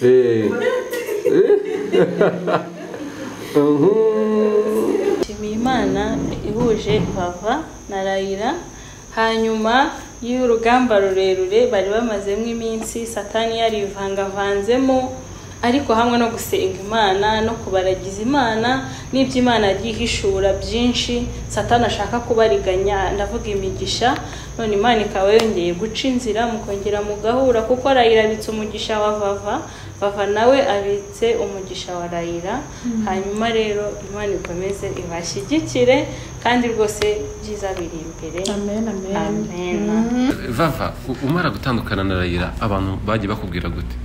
Eh. Mhm. nshimiye imana ihuje vava na rayira hanyuma y'urugamba rurerure bari bamazemo iminsi satani yarivangavanzemo ariko hamwe no gusenga imana no kubaragiza imana n'iby'imana yihishura byinshi satani ashaka kubariganya ndavuga imigisha none imana ikaba yongeye guca inzira mukongera mugahura kuko rayira abitse umugisha wa vava vava nawe abitse umugisha wa rayira hanyuma rero imana ikomeze ibashyigikire kandi rwose byiza biri imbere amen amen amen Vava u- umara gutandukana na Rayira abantu bagiye bakubwira gute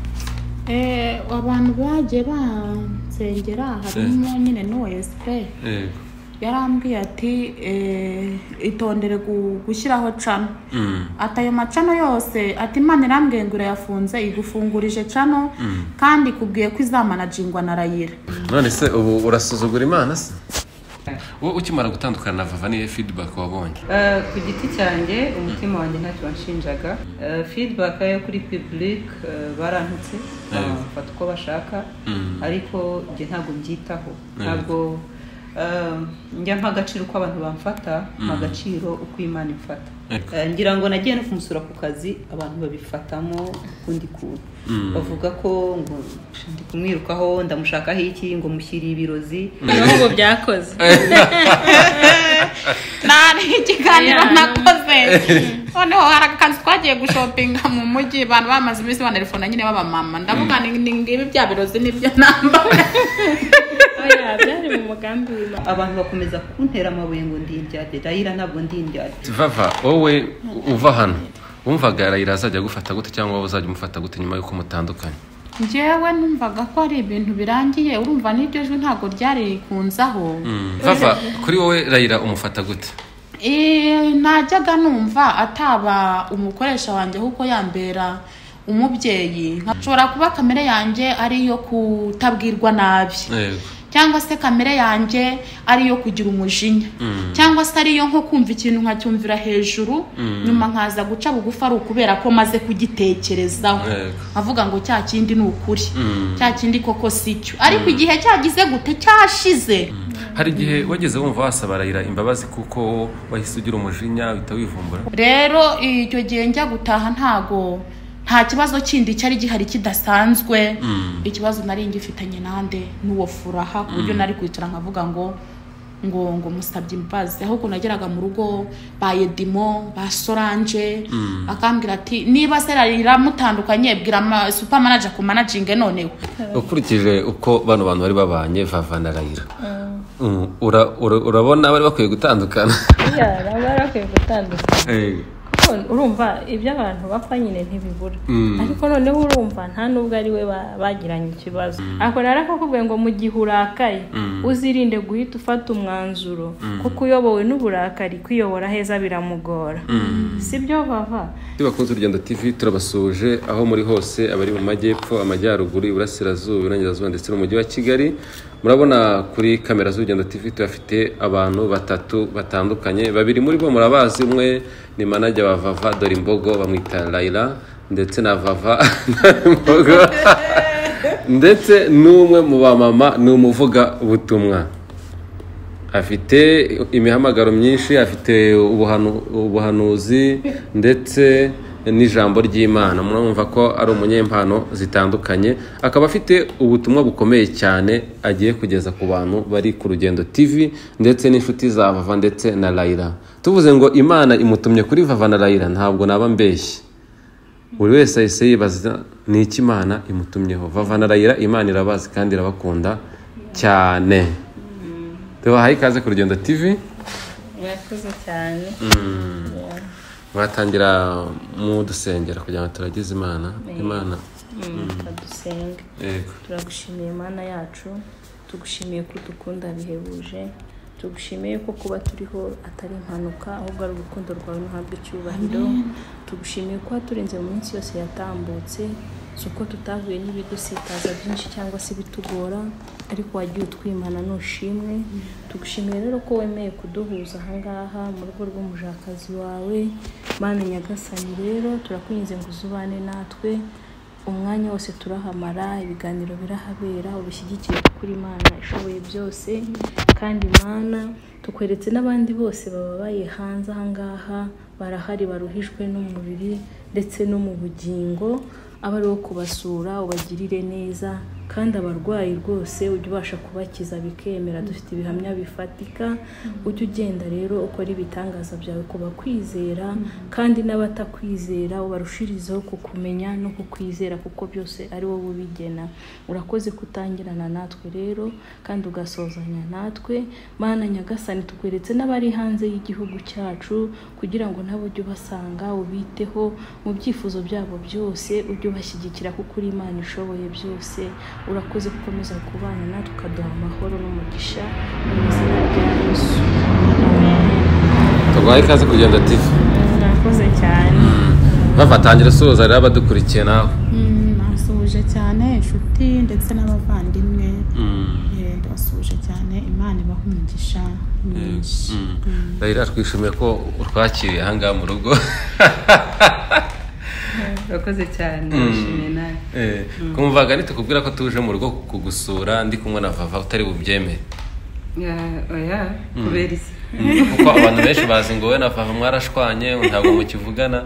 Eh, abantu bagiye bansengera harimo nyine n'uwa esipe Yego yarambwiye ati eh, itondere gu- gushyiraho cano Mm. ati ayo macano yose ati imana irambwiye ngo irayafunze igufungurije cano kandi ikubwiye ko izamanajingwa na rayira none se ubu urasuzugura imana se wowe ukimara gutandukana na Vava niyo feedback wabonye Eh, ku giti cyanjye umutima wanjye ntacyo wanshinjaga Eh, feedback yo kuri public eh, barantutse bafata uko bashaka Mm. ariko njye ntabwo mbyitaho Mm. ntabwo eh, njya mpa agaciro uko abantu bamfata mpa agaciro uko imana imfata Yego. Eh, ngira ngo nagiye no kumusura ku kazi abantu babifatamo ukundi kuntu bavuga ko ngo ndi kumwirukaho ndamushakaho iki ngo mushyiriye ibirozi naho ubu byakoze nari ikiganiro Yeah, nakoze noneho hari akazi twagiye gushopinga mu mujyi abantu bamaze iminsi banarifona nyine b'abamama ndavuga ni ni ngibi bya birozi nibyo namba oya byari mu mugambi w'imana abantu bakomeza kuntera amabuye ngo ndi indyade rayira ntabwo ndi indyade Vava wowe uva hano wumvaga Rayira azajya agufata gute cyangwa wowe uzajya umufata gute nyuma y'uko mutandukanye njyewe numvaga ko ari ibintu birangiye urumva n'iryo jwi ntabwo ryari kunzaho Mm. Vava kuri wowe Rayira umufata gute Eh, najyaga numva ataba umukoresha wanjye kuko yambera umubyeyi nshobora kuba kamere yanjye ari iyo kutabwirwa nabi Yego cyangwa se kamere yanjye ari iyo kugira umujinya Mm. cyangwa se ari iyo nko kumva ikintu nkacyumvira hejuru nyuma nkaza guca bugufi ari ukubera ko maze kugitekerezaho Yego. avuga ngo cya kindi ni ukuri Mm. cya kindi koko si cyo ariko igihe cyagize gute cyashize hari igihe wageze wumva wasaba Rayira imbabazi kuko wahise ugira umujinya uhita wivumbura rero icyo gihe njya gutaha ntago nta kibazo kindi cyari gihari kidasanzwe Mm. ikibazo nari ngifitanye nande n'uwo furaha ku buryo nari kwicara nkavuga ngo ngo ngo musabye imbabazi ahubwo nageraga mu rugo ba Yedimo ba Solange akambwira ati niba se rarira mutandukanye bwira ama- supermanager ku managing noneho ukurikije uko bano bantu bari babanye Vava na Rayira Mm, ura- ura- urabona bari bakwiye gutandukana oya baba barakwiye gutandukana Yego. kuko urumva ibyo abantu bapfa nyine ntibibura ariko noneho urumva nta n'ubwo ari we ba- bagiranye ikibazo ako rero akakubwiye ngo mu gihe urakaye uzirinde guhita ufata umwanzuro kuko uyobowe n'uburakari kwiyobora heza biramugora si byo bava Iyo bakunze urugendo TV turabasuhuje aho muri hose abari mu majyepfo amajyaruguru iburasirazuba iburengerazuba ndetse n'umujyi wa Kigali murabona kuri kamera z'urugendo TV turafite abantu batatu batandukanye babiri muri bo murabazi umwe ni manajya wa Vava dore imbogo bamwita Laila ndetse na Vava imbogo ndetse n'umwe mu bamama ni umuvuga butumwa afite imihamagaro myinshi afite ubuhanu- ubuhanuzi ndetse n'ijambo ry'imana murumva ko ari umunyempano zitandukanye akaba afite ubutumwa bukomeye cyane agiye kugeza ku bantu bari ku rugendo tv ndetse n'inshuti za vava ndetse na rayira tuvuze ngo imana imutumye kuri vava na rayira ntabwo naba mbeshye buri wese ahise yibaza ni iki imana imutumyeho vava na rayira imana irabazi kandi irabakunda cyane tubahaye ikaze ku rugendo tv mwakoze cyane mwatangira mudusengera kugira ngo turagize imana imana dusenga yego turagushimiye mana yacu tugushimiye ko udukunda bihebuje tugushimiye ko kuba turiho atari impanuka ahubwo ari urukundo rwawe n'uhabwa icyubahiro tugushimiye kuba turenze mu minsi yose yatambutse si uko tutahuye n'ibidusitaza byinshi cyangwa se bitugora ariko wagiye utwimana nushimwe tugushimiye rero ko wemeye kuduhuza ahangaha mu rugo rw'umujakazi wawe mana nyagasani rero turakunyuze ngo uzubane natwe umwanya wose turahamara ibiganiro birahabera ubishyigikire kuko uri imana ishoboye byose kandi imana tukweretse n'abandi bose bababaye hanze ahangaha barahari baruhijwe n'umubiri ndetse no mu bugingo aba ari uwo kubasura ubagirire neza kandi abarwayi rwose ujya ubasha kubakiza bikemera dufite ibihamya bifatika ujya ugenda rero ukora ibitangaza byawe ku bakwizera kandi n'abatakwizera ubarushirizeho kukumenya no kukwizera kuko byose ari wowe ubigena urakoze kutangirana natwe rero kandi ugasozanya natwe mana nyagasani tukweretse n'abari hanze y'igihugu cyacu kugira ngo nabo ujye ubasanga ubiteho mu byifuzo byabo byose ujye ubashyigikira kuko uri imana ishoboye byose urakoze gukomeza kubana natwe ukaduha amahoro n'umugisha mu izina rya yesu tubaha ikaze kugenda tivi murakoze cyane bafatangire soza rero abadukurikiye nawe Mm, nasuhuje cyane inshuti ndetse n'abavandimwe Eh, ndabasuhuje cyane imana ibaha umugisha mwinshi rayira twishimiye ko utwakiriye ahangaha mu rugo urakoze cyane ndashimiye nawe Eh, kumvaga nitukubwira ko tuje mu rugo kugusura ndi kumwe na vava utari bubyemere Ya- oya kubera iki kuko abantu benshi bazi ngo wowe na vava mwarashwanye ntabwo mukivugana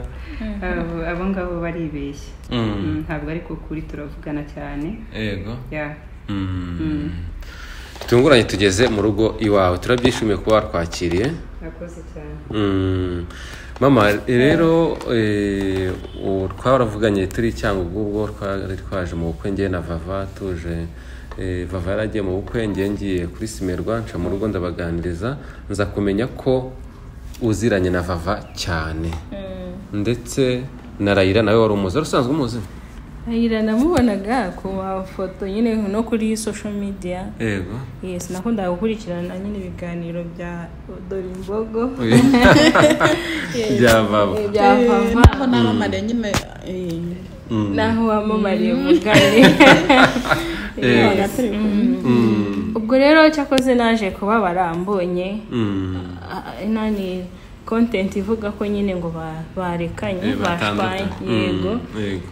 Abo- abo ngabo baribeshya Mm. Mm, ntabwo ariko kuri turavugana cyane yego ya Mm. bitunguranye tugeze mu rugo iwawe turabyishimiye kuba watwakiriye urakoze cyane Mm. mama rero eh, ubu twaravuganye turi cyangugu ubwo twari twaje mu bukwe ngewe na vava tuje eh, vava yaragiye mu bukwe ngewe ngiye kuri simerwa nca mu rugo ndabaganiriza nza kumenya ko uziranye na vava cyane ndetse na rayira nawe wari umuzi wari usanzwe umuzi ayira namubonaga ku mafoto nyine no kuri social media yego yes nakundaga gukurikirana nyine ibiganiro bya dorimbogo bya vava bya vava aho namamare nyine eh, naho wamamariye umugani Eh, ubwo rero cyakoze naje kuba barambonye mm. Ah, ino ni content ivuga ko nyine ngo ba- barekanye Eh, bashwanye batandukanye. Mm, yego yego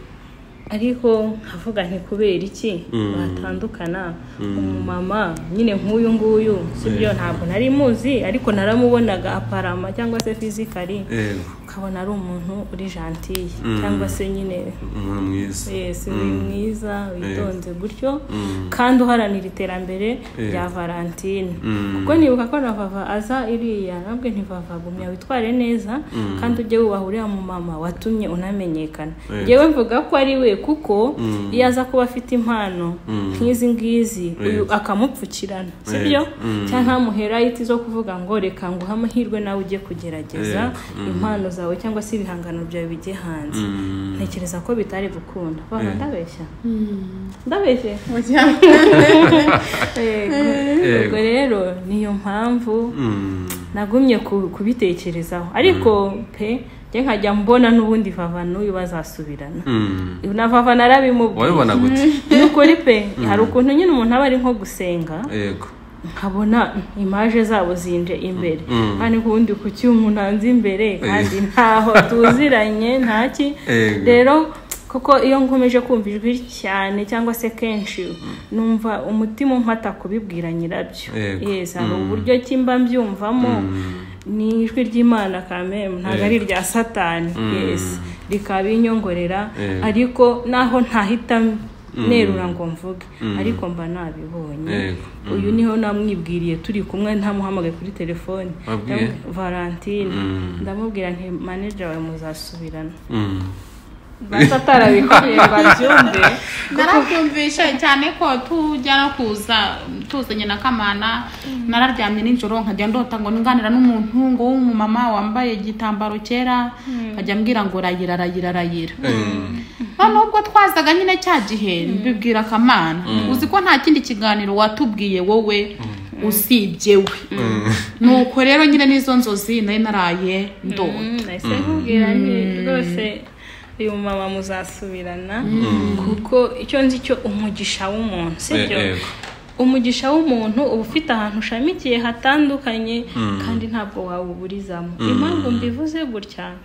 ariko nkavuga nti kubera iki batandukana umumama nyine nk'uyu nguyu si byo ntabwo nari muzi ariko naramubonaga aparama cyangwa se fizikari yego ukabona ari umuntu uri jantiye cyangwa se nyine umuntu mwiza wese uri mwiza witonze gutyo kandi uharanira iterambere rya valentine kuko nibuka ko na vava aza iriya nabwe ntivava gumya witware neza kandi ujye wubaha uriya mumama watumye unamenyekana yewe mvuga ko ari we kuko iyo aza kuba afite impano nk'izi ngizi uyu akamupfukirana sibyo cyangwa ntamuhera iti zo kuvuga ngo reka nguhe amahirwe nawe ujye kugerageza impano zawe cyangwa se ibihangano byawe bijye hanze ntekereza ko bitari gukunda baba ndabeshya ndabeshye Yego. ubwo rero niyo mpamvu nagumye ku- kubitekerezaho ariko pe njye nkajya mbona n'ubundi vava n'uyu bazasubirana na vava narabimubwiye wabibona gute ni ukuri pe hari ukuntu nyine umuntu aba ari nko gusenga yego nkabona imaje zabo zinje imbere kandi ubundi ku cyuma unanze imbere kandi ntaho tuziranye ntaki Ego. rero kuko iyo nkomeje kumva ijwi cyane cyangwa se kenshi numva umutima umpata kubibwira nyirabyo Ego. yes hari uburyo ki mba mbyumvamo ni ijwi ry'imana kamemu ntabwo ari irya satani yes rikabinyongorera Ego. ariko naho ntahita nerura ngo mvuge ariko mba nabibonye Ego. uyu niho namwibwiriye turi kumwe ntamuhamagaye kuri telefone Wabwiye? Ndamubwira- valentine ndamubwira nti maneja wawe muzasubirana Mm. basi atarabikubwiye ngo abyumve narabyumvishe cyane ko tujya no kuza tuzanye na kamana nararyamye nijoro nkajya ndota ngo nganira n'umuntu ngo w'umumama wambaye igitambaro cyera nkajya mbwira ngo rayira rayira rayira noneho ubwo twazaga nyine cya gihe mbibwira kamana uzi ko nta kindi kiganiro watubwiye wowe usibye we nuko rero nyine n'izo nzozi nari naraye ndota nahise nkubwira nti rwose uyu mumama muzasubirana kuko icyo nzi cyo umugisha w'umuntu sibyo Eh, yego. umugisha w'umuntu uba ufite ahantu ushamikiye hatandukanye kandi ntabwo wawuburizamo impamvu mbivuze gutya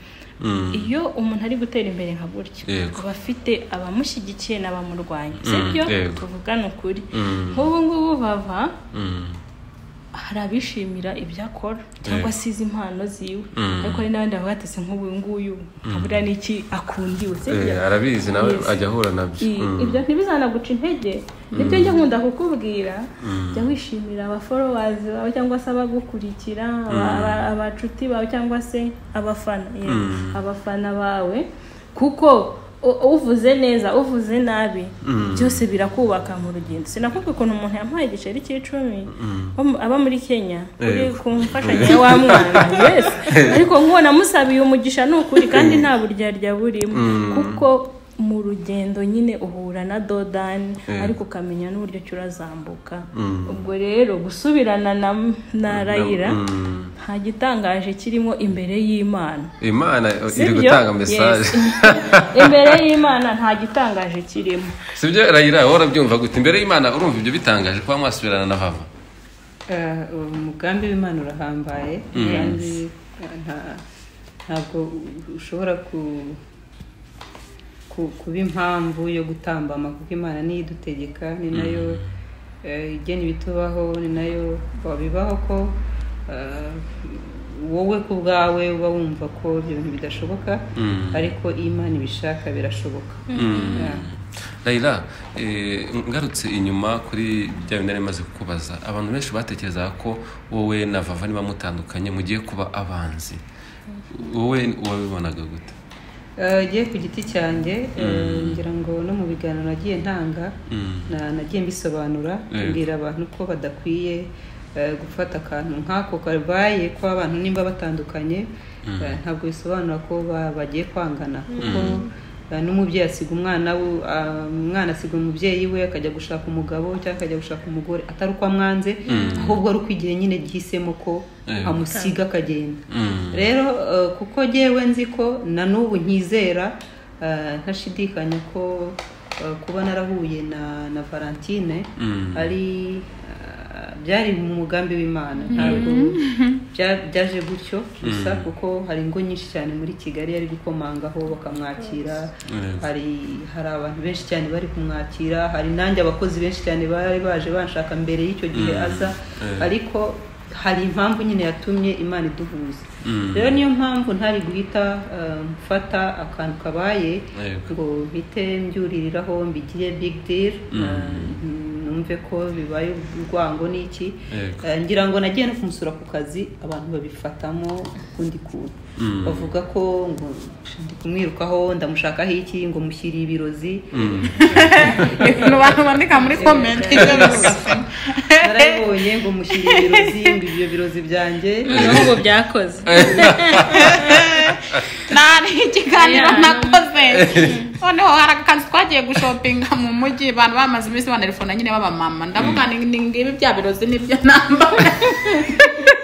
iyo umuntu ari gutera imbere nka gutya Yego. aba afite abamushyigikiye n'abamurwanya sibyo yego. tuvugana ukuri Mm. nk'ubu ngubu bava Mm. hari abishimira ibyo akora cyangwa Yego. se izi mpano ziwe Mm. ariko hari n'abandi bavuga ati "Se nk'ubu nguyu ntabura n'iki akundiwe sibyo Eh, arabizi nawe Yes. ajya ahura nabyo I- Mm. ibyo ntibizanaguca intege nibyo njye nkunda kukubwira jya wishimira abaforowazi bawe cyangwa se abagukurikira aba- aba- abacuti bawe cyangwa se abafana yeah, abafana bawe kuko u- uvuze neza uvuze nabi byose birakubaka mu rugendo sinakubwira ukuntu umuntu yampaye igiceri cy'icumi wo mu- aba muri kenya uri Yego. ku mfashanyo wa mwana wese ariko nk'uwo namusabiye umugisha ni ukuri kandi nta buryarya burimo kuko mu rugendo nyine uhura na dodani ariko ukamenya n'uburyo ki urazambuka ubwo rero gusubirana na, na rayira Mm. nta gitangaje kirimo imbere y'imana imana iri Sibyo? gutanga Yes. mesaje imbere y'imana nta gitangaje kirimo sibyo rayira wowe urabyumva gute imbere y'imana urumva ibyo bitangaje kuba mwasubirana na baba Eh, umugambi w'imana urahambaye kandi eh, nta- ntabwo ushobora ku- ku- kuba impamvu yo gutambama kuko imana niyo idutegeka ni nayo eh, igena ibitubaho ni nayo wabibaho ko eh, wowe ku bwawe uba wumva ko ibyo bintu bidashoboka ariko iyo imana ibishaka birashoboka Yeah. rayira eh, ngarutse inyuma kuri bya bindi nari maze kukubaza abantu benshi batekerezaga ko wowe na vava niba mutandukanye mugiye kuba abanzi wowe wabibonaga gute Eh, ngiye ku giti cyanjye eh, ngira ngo no mu biganiro nagiye ntanga na- nagiye mbisobanura Yego. mbwira abantu ko badakwiye eh, gufata akantu nk'ako kabaye ko abantu nimba batandukanye eh, ntabwo bisobanura ko ba- bagiye kwangana kuko eh, n'umubyeyi asiga umwana we ah, umwana asiga umubyeyi we akajya gushaka umugabo cyangwa akajya gushaka umugore atari uko amwanze ahubwo ari uko igihe nyine gihisemo ko Yego. amusiga akagenda Mm. rero eh, kuko ngewe nzi ko na n'ubu nkizera eh, ntashidikanya ko eh, kuba narahuye na na valentine Mm. ari eh, byari mu mugambi w'imana ntabwo bya- byaje gutyo gusa kuko hari ingo nyinshi cyane muri kigali yari gukomangaho bakamwakira Yego. hari hari abantu benshi cyane bari kumwakira hari nanjye abakozi benshi cyane bari baje banshaka mbere y'icyo gihe aza ariko hari impamvu nyine yatumye imana iduhuza rero niyo mpamvu ntari guhita eh, mfata akantu kabaye Yego. ngo mpite mbyuririraho mbigire big deal eh, numve ko bibaye urwango n'iki Yego. Eh, ngira ngo nagiye no kumusura ku kazi abantu babifatamo ukundi kuntu bavuga ko ngo "Psh, ndi kumwirukaho ndamushakaho iki ngo mushyiriye ibirozi abantu bandika muri komenti ibyo bose. narabibonye ngo mushyiriye ibirozi ngo ibyo birozi byanjye n'ubwo byakoze nta n'ikiganiro Yeah, nakoze noneho hari akazi twagiye gushopinga mu mujyi abantu bamaze iminsi banarifona nyine b'abamama ndavuga ni ni ngibi bya birozi nibyo nambara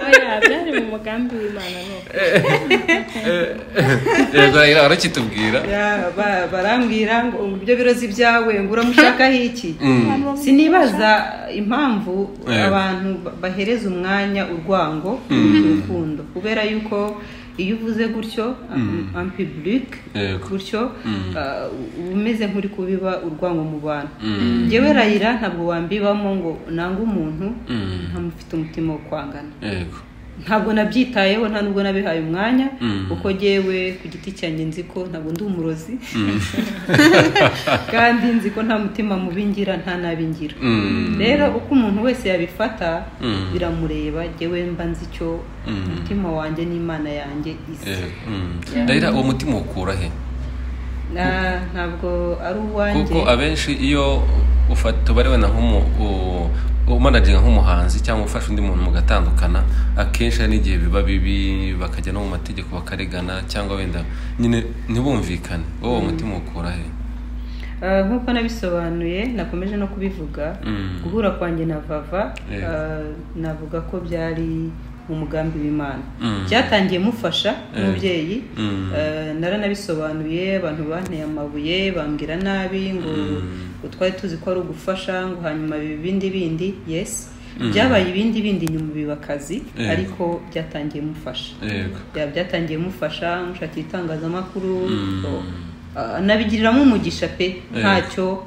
Oya, byari mu mugambi w'imana ni uko yego rayira warakitubwira Ya, ba- barambwira ngo ngo ibyo birozi byawe ngo uramushakaho iki Mm. sinibaza impamvu Yego. abantu ba- bahereza umwanya urwango urukundo kubera yuko iyo uvuze gutyo ampiburike Yego. gutyo ah, uba umeze nk'uri kubiba urwango mu bantu ngewe rayira ntabwo wambibamo ngo nange umuntu Mm. ntamufite umutima wo kwangana yego ntabwo nabyitayeho nta nubwo nabihaye umwanya Mm. kuko ngewe ku giti cyanjye nzi ko ntabwo ndi umurozi kandi nzi ko nta mutima mubi ngira nta nabi ngira Mm. rero uko umuntu wese yabifata Mm. biramureba ngewe mba nzi icyo umutima wanjye n'imana yanjye isi Yego. Mm. rayira uwo mutima ukura he Na- ntabwo ari uwanjye kuko abenshi iyo ufata ubare wenda nk'umu u- umanajinga nk'umuhanzi cyangwa ufashe undi muntu mugatandukana akenshi hari n'igihe biba bibi bakajya no mu mategeko bakaregana cyangwa wenda nyine ntibumvikane wowe uwo mutima ukura he Ah, nk'uko nabisobanuye nakomeje no kubivuga Mm. guhura kwanjye na vava Yego. ah, navuga ko byari mu mugambi w'imana Mm. byatangiye mufasha Eh. nk'umubyeyi Mm. Ah, naranabisobanuye abantu banteye amabuye bambwira nabi ngo ngo twari tuzi ko ari ugufasha ngo hanyuma biba ibindi bindi yes byabaye ibindi bindi nyuma biba akazi Yego. ariko byatangiye mufasha yego bya- byatangiye mufasha mushakira itangazamakuru so, ah, nabigiriramo umugisha pe ntacyo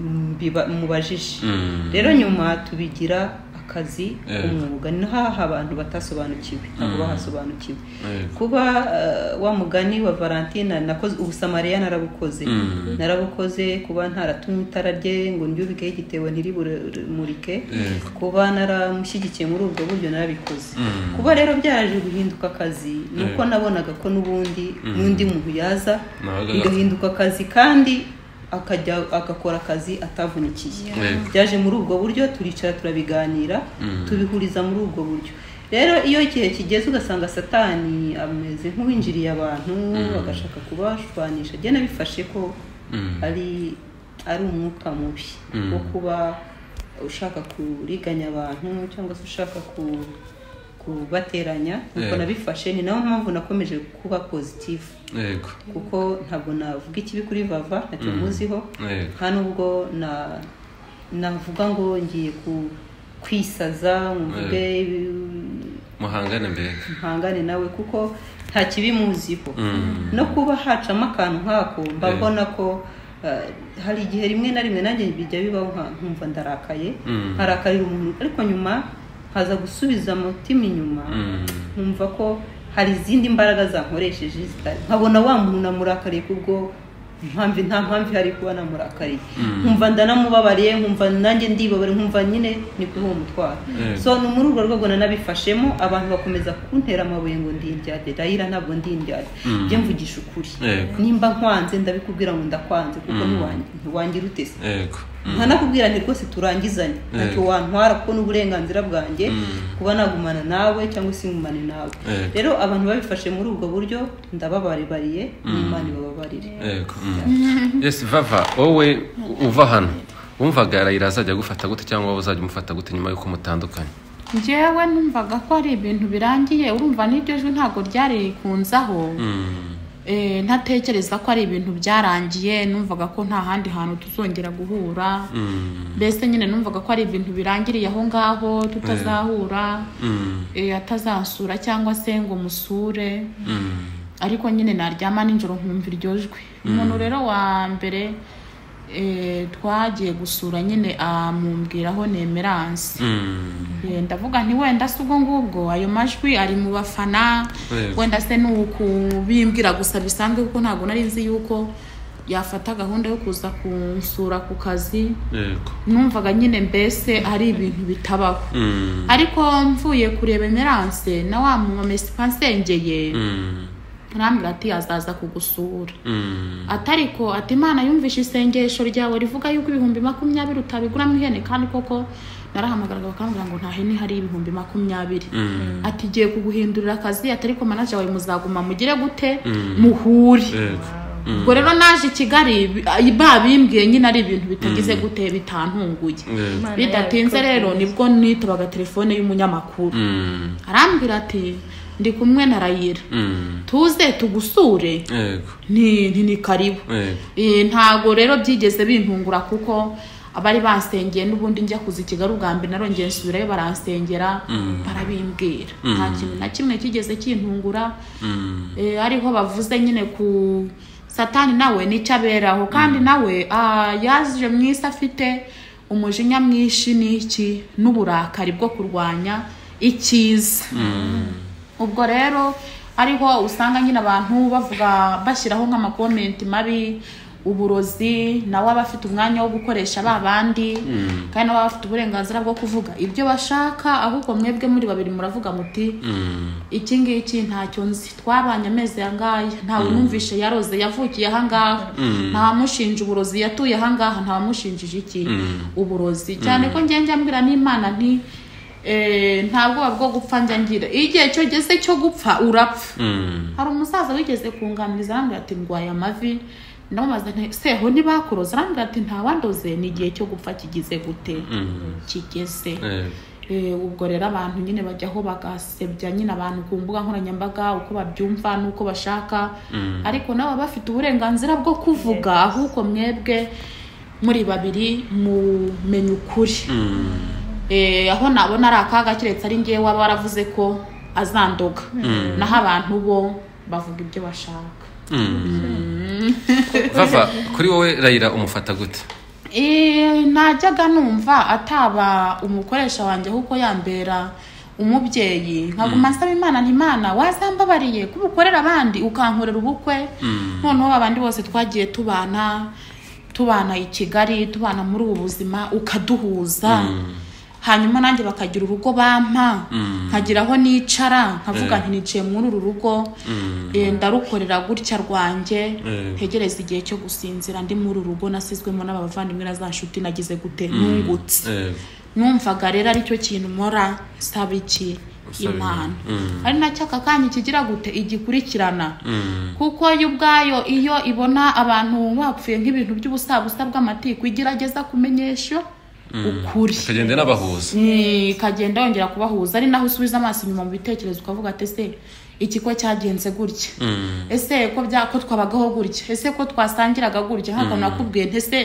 mm, biba- mubajije Mm. rero nyuma tubigira akazi Yego. umwuga ni haha abantu batasobanukiwe ntabwo bahasobanukiwe Yego. kuba ah, wa mugani wa valentina nakoze ubusamariya narabukoze Mm. narabukoze kuba ntaratumye itara rye ngo ndyubikeho igitebo ntiribumurike Yego. kuba naramushyigikiye muri ubwo buryo narabikoze Mm. kuba rero byaje guhinduka akazi ni uko nabonaga ko n'ubundi n'undi muntu yaza Nabaga- bigahinduka akazi kandi akajya agakora akazi atavunikiye Yego. byaje muri ubwo buryo turicara turabiganira tubihuriza muri ubwo buryo rero iyo igihe kigeze ugasanga satani ameze nk'uwinjiriye abantu agashaka kubashwanisha agenda bifashe ko Mm. ari ari umwuka mubi wo kuba ushaka kuriganya abantu cyangwa se ushaka ku kubateranya nuko Yego. nabifashe ni nayo mpamvu nakomeje kuba pozitifu yego kuko ntabwo navuga ikibi kuri vava ntacyo muziho Yego. nta nubwo na- navuga ngo ngiye ku- kwisaza mvuge muhangane mbega mpangane nawe kuko nta kibi muziho no kuba hacamo akantu nk'ako mba Yego. mbona ko eh, hari igihe rimwe na rimwe nanjye bijya bibaho nka- nkumva ndarakaye Mm. nkarakarira umuntu ariko nyuma nkaza gusubiza umutima inyuma Mm. nkumva ko hari izindi mbaraga zankoresheje zitari nkabona wa muntu namurakariye kubwo mpamvu nta mpamvu ihari kuba namurakariye nkumva ndanamubabariye nkumva nanjye ndibabariye nkumva nyine ni kuri uwo mutwaro Eh. so ni muri urwo rwego nanabifashemo abantu bakomeza kuntera amabuye ngo ndi indyade rayira ntabwo ndi indyade njye mvugisha ukuri Yego. nimba nkwanze ndabikubwira ngo ndakwanze kuko ntiwangi- ntiwangira utese yego nkanakubwira nti rwose turangizanye ntacyo wantwara kuko n'uburenganzira bwanjye kuba nagumana nawe cyangwa se ngumane nawe Yego. rero abantu babifashe muri ubwo buryo ndababaribariye n'imana ibababarire yego Mm. yes vava wowe uva hano wumvaga arayira azajya agufata gute cyangwa wowe uzajya umufata gute nyuma y'uko mutandukanye njyewe numvaga ko ari ibintu birangiye urumva n'iryo jwi ntabwo ryari rikunzaho Mm. Eh, ntatekereza ko ari ibintu byarangiye numvaga ko nta handi hantu tuzongera guhura Mm. mbese nyine numvaga ko ari ibintu birangiriye aho ngaho tutazahura Mm. eh, atazansura cyangwa se ngo musure Mm. ariko nyine naryama nijoro nkumva iryo jwi umuntu rero wa mbere eh, twagiye gusura nyine amumbwiraho nemeranse Mm. Eh, ndavuga nti wenda si ubwo ngubwo ayo majwi ari mu bafana Yego. wenda se ni ukubimbwira gusa bisanzwe kuko ntabwo nari nzi yuko yafata gahunda yo kuza kunsura ku kazi yego numvaga nyine mbese ari ibintu bitabaho Mm. ariko mvuye kureba emeranse na wa mumama esipansengeye Mm. arambwira ati azaza kugusura Mm. atariko ati imana yumvishe isengesho ryawe rivuga yuko ibihumbi makumyabiri utabiguramo ihene kandi koko narahamagaraga bakambwira ngo nta hene hari ibihumbi makumyabiri Mm. ati giye kuguhindurira akazi ati ariko manaje wawe muzaguma mugire gute muhure yego ubwo rero naje i kigali bi- ay- babimbwiye nyine ari ibintu bitagize gute bitantunguye yego Imana bidatinze yabikoze rero neza. nibwo nitabaga telefone y'umunyamakuru Mm. arambwira ati ndi kumwe na rayira Mm. tuze tugusure yego ni nti ni karibu yego Eh, ntago rero byigeze bintungura kuko abari bansengeye n'ubundi njya kuza i kigali ubwa mbere narongeye nsubirayo baransengera barabimbwira nta kintu na kimwe kigeze kintungura Mm. Eh, ariho bavuze nyine ku satani nawe n'icyo aberaho kandi nawe ah, yaje mu isi afite umujinya mwinshi n'iki n'uburakari bwo kurwanya icyiza ubwo rero ariho usanga nyine abantu bavuga bashyiraho nk'amakomenti mabi uburozi nawe aba afite umwanya wo gukoresha ba bandi kandi nawe aba afite uburenganzira bwo kuvuga ibyo bashaka ahubwo mwebwe muri babiri muravuga muti Mm. iki ngiki ntacyo nzi twabanye amezi ayangaya ntawe numvishe yaroze yavukiye ahangaha ntawamushinja uburozi yatuye ahangaha ntawamushinjije iki uburozi cyane ko njye njya mbwira n'imana nti eh, nta bwoba bwo gupfa njya ngira iyo igihe cyo geze cyo gupfa urapfa Mm. hari umusaza wigeze kunganiriza arambwira ati ndwaye amavi ndamubaza nti seho ntibakuroza arambwira ati ntawandoze ni igihe cyo gupfa kigize gute kigeze Eh, Eh, ubwo rero abantu nyine bajyaho bagasebya nyine abantu ku mbuga nkoranyambaga uko babyumva n'uko bashaka ariko nawe baba bafite uburenganzira bwo kuvuga ahubwo mwebwe muri babiri mumenye ukuri Eh, aho nabona ari akaga keretse ari ngewe waba waravuze ko azandoga naho abantu bo bavuga ibyo bashaka vava kuri wowe rayira umufata gute Eh, najyaga numva ataba umukoresha wanjye ahubwo yambera umubyeyi nkaguma nsaba imana nti imana wazambabariye kuba ukorera abandi ukankorera ubukwe noneho abandi bose twagiye tubana tubana i kigali tubana muri ubu buzima ukaduhuza hanyuma nanjye bakagira urugo bampa nkagira aho nicara nkavuga nti niciye muri uru rugo eh, ndarukorera gutya rwanjye ntegereza igihe cyo gusinzira ndi muri uru rugo nasizwemo n'abavandimwe na za nshuti nagize gute nungutse Eh, numvaga rero aricyo kintu nkora nsaba iki Usaba imana Imana. ari nacyo aka kanya ikigira gute igikurikirana mm, kuko yo ubwayo iyo ibona abantu bapfuye nk'ibintu by'ubusabusa bw'amatiku igerageza kumenyesha ukuri ukagenda n'abahuza Eh, ikagenda yongera kubahuza ari naho usubiza amaso inyuma mu bitekerezo ukavuga ati ese ikigo cyagenze gutya Mm, ese ko bya ko twabagaho gutya ese ko twasangiraga gutya nk'akantu nakubwiye nti ese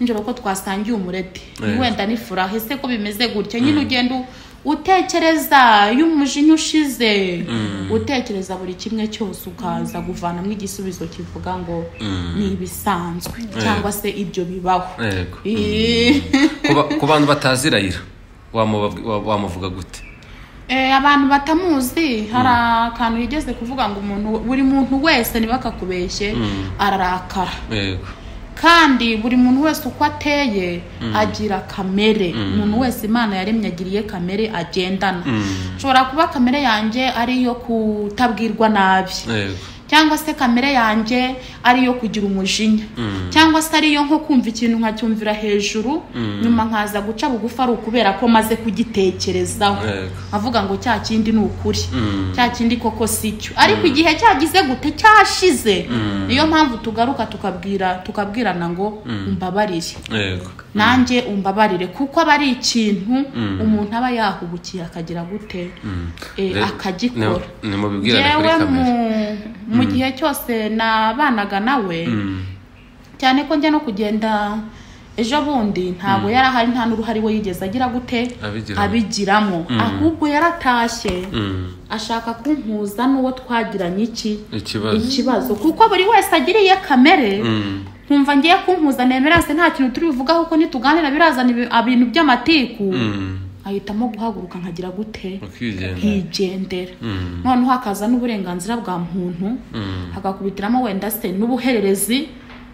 nijoro ko twasangiye umureti Eh. wenda nifuraha ese ko bimeze gutya nyine ugenda u- utekereza iyo umujinya ushize utekereza buri kimwe cyose ukaza kuvanamo igisubizo kivuga ngo ni ibisanzwe cyangwa se ibyo bibaho yego. Eh. Ku ba- ku bantu batazi rayira wamubabwi- wa- wamuvuga gute Eh, abantu batamuzi hari akantu yigeze kuvuga ngo umuntu buri muntu wese ntibakakubeshye ararakara yego kandi buri muntu wese uko ateye agira kamere umuntu wese imana yaremye agiriye kamere agendana nshobora kuba kamere yanjye ari iyo kutabwirwa nabi yego cyangwa se kamere yanjye ari iyo kugira umujinya cyangwa se ariyo nko kumva ikintu nkacyumvira hejuru nyuma nkaza guca bugufi ari ukubera ko maze kugitekerezaho Yego. nkavuga ngo cya kindi ni ukuri cya kindi koko si cyo ariko igihe cyagize gute cyashize niyo mpamvu tugaruka tukabwira tukabwirana ngo umbabarire yego nanjye umbabarire kuko aba ari ikintu umuntu aba yahubukiye akagira gute eh, Rero, akagikora ni- ni mubibwirane kuri yewe mu, kamere mu gihe cyose nabanaga nawe cyane ko njya no kugenda ejo bundi ntabwo yari ahari nta n'uruhare we yigeze agira gute Abigiramo. abigiramo ahubwo yaratashye Mm, ashaka kumpuza n'uwo twagiranye iki ikibazo ikibazo kuko buri wese agiriye kamere nkumva ngiye kumpuza nemeranse nta kintu turi buvugaho ko nituganira birazana ibi- ibintu by'amatiku Mm, ahitamo guhaguruka nkagira gute ukigendera nkigendera Mm. noneho hakaza n'uburenganzira bwa muntu hagakubitiramo wenda se n'ubuhererezi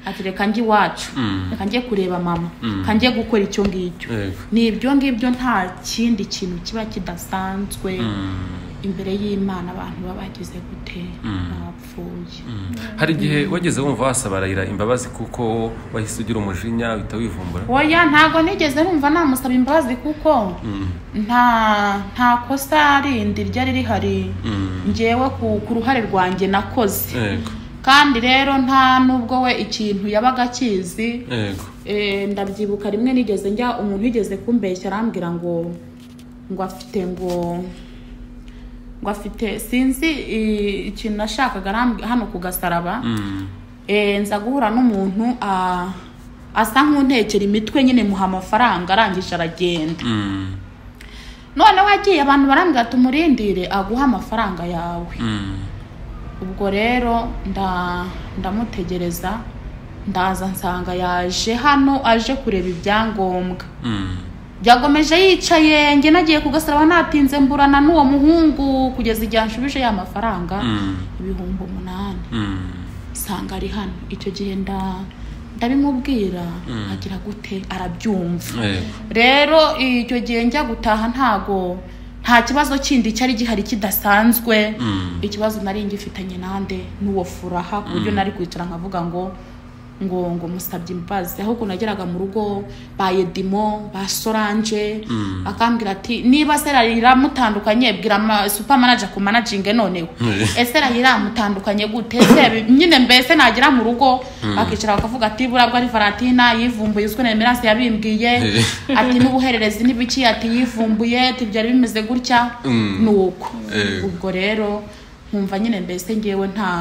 ati reka njye iwacu reka njye kureba mama reka njye gukora icyo ngicyo Yego. ni ibyo ngibyo nta kindi kintu kiba kidasanzwe imbere y'imana abantu baba bagize gute bapfuye hari igihe wageze wumva wasaba rayira imbabazi kuko wahise ugira umujinya uhita wivumbura oya ntabwo nigeze numva namusaba imbabazi kuko nta nta kosa rindi ryari rihari ngewe ku- ku ruhare rwanjye nakoze yego kandi rero nta nubwo we ikintu yabaga akizi yego Eh, ndabyibuka rimwe nigeze njya umuntu wigeze kumbeshya arambwira ngo ngo afite ngo ngo afite sinzi eh, ikintu nashakaga arambwi- hano ku gasaraba Eh, nza guhura n'umuntu ah, asa nk'untekera imitwe nyine muha amafaranga arangije aragenda Mm, noneho agiye abantu barambwira ati umurindire aguhe amafaranga yawe mm, ubwo rero nda ndamutegereza ndaza nsanga yaje hano aje kureba ibyangombwa mm, byagomeje yicaye njye nagiye kugasaraba natinze mburana n'uwo muhungu kugeza igihe anshubije ya mafaranga mm, ibihumbi umunani mm. nsanga ari hano icyo gihe nda ndabimubwira agira gute arabyumva Yego. rero icyo gihe njya gutaha ntago nta kibazo kindi cyari gihari kidasanzwe ikibazo nari ngifitanye nande n'uwo furaha ku buryo nari kwicara nkavuga ngo ngo ngo musabye imbabazi ahubwo nageraga mu rugo ba Edimo ba Solange akambwira ati niba Sera iramutandukanye bwira ma- super manager ku managinge noneho ese iramutandukanye gute se nyine mbese nagera mu rugo bakicara bakavuga ati burabwo ari Valentina yivumbuye uzwe na Emerance yabimbwiye ati n'ubuhererezi n'ibiki ati yivumbuye ati byari bimeze gutya ni uko Eh. ubwo rero nkumva nyine mbese ngewe nta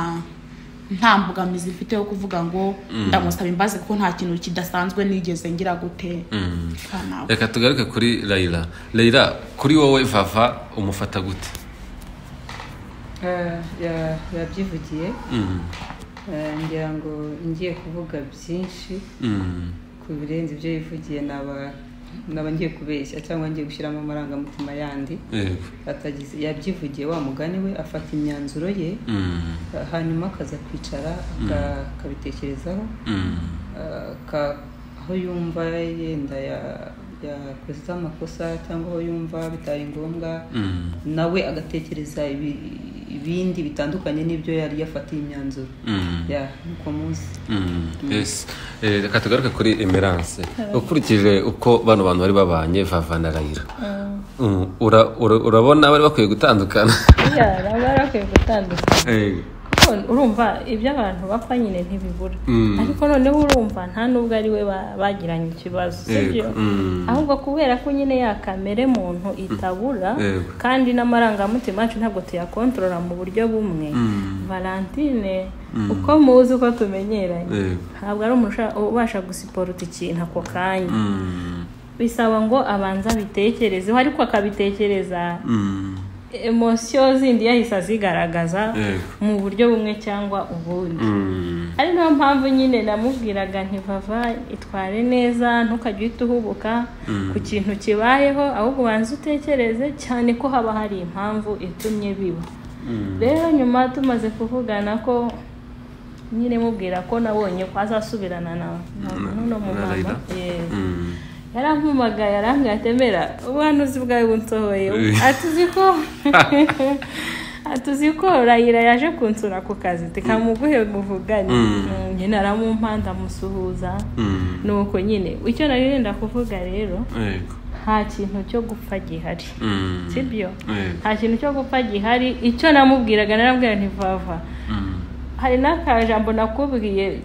nta mbogamizi mfite yo kuvuga ngo ndamusaba imbabazi kuko nta kintu kidasanzwe nigeze ngira gute Kanawe. reka tugaruke kuri rayira rayira kuri wowe vava umufata gute Eh, ya- yabyivugiye Eh, ngira ngo ngiye kuvuga byinshi Mm. ku birenze ibyo yivugiye naba naba ngiye kubeshya cyangwa ngiye gushyiramo amarangamutima yandi Yego. atagize yabyivugiye wa mugani we afata imyanzuro ye Mm. hanyuma akaza kwicara aka- akabitekerezaho Mm. aka- aho yumva yenda ya- yakoze amakosa cyangwa aho yumva bitari ngombwa Mm. nawe agatekereza ibi- ibindi bitandukanye n'ibyo yari yafatiye imyanzuro Mm. ya nuko muzi Mm, yes. Eh, reka tugaruke kuri emerance ukurikije uko bano bantu bari babanye vava na rayira Mm, ura- ura- urabona bari bakwiye gutandukana buriya baba barakwiye gutandukana Yego. kuko urumva ibyo abantu bapfa nyine ntibibura Mm. ariko noneho urumva nta n'ubwo ari we ba- bagiranye ikibazo sibyo Yego. Mm. ahubwo kubera ko nyine ya kamere muntu itabura Yego. kandi n'amarangamutima yacu ntabwo tuyakontorora mu buryo bumwe valentine uko muzi uko tumenyeranye Yego. ntabwo ari umuntu usha- ubasha gusiporuta ikintu ako kanya Mm. bisaba ngo abanza abitekerezeho ariko akabitekereza Mm. emosiyo zindi yahise azigaragaza Yego. mu buryo bumwe cyangwa ubundi Mm. ari nayo mpamvu nyine namubwiraga ntivava itware neza ntukajye uhita uhubuka ku kintu kibayeho ahubwo ubanze utekereze cyane ko haba hari impamvu itumye biba rero nyuma tumaze kuvugana ko nyine mubwira ko nabonye ko azasubirana na na- n'uno mu mama Raila. Yes. Mm. yarampumagaye yarambwira ati "Emera, ubuhanuzi bwawe bunsohoye ati uzi ko ati uzi ko rayira yaje kunsura ku kazi tikamuguhe muvugane Mm, nyine aramumpanda amusuhuza Mm. nuko nyine icyo nari wenda kuvuga rero Yego. nta kintu cyo gupfa gihari Mm. sibyo Yego. nta kintu cyo gupfa gihari icyo namubwiraga narambwira ntivava Mm. hari n'akajambo nakubwiye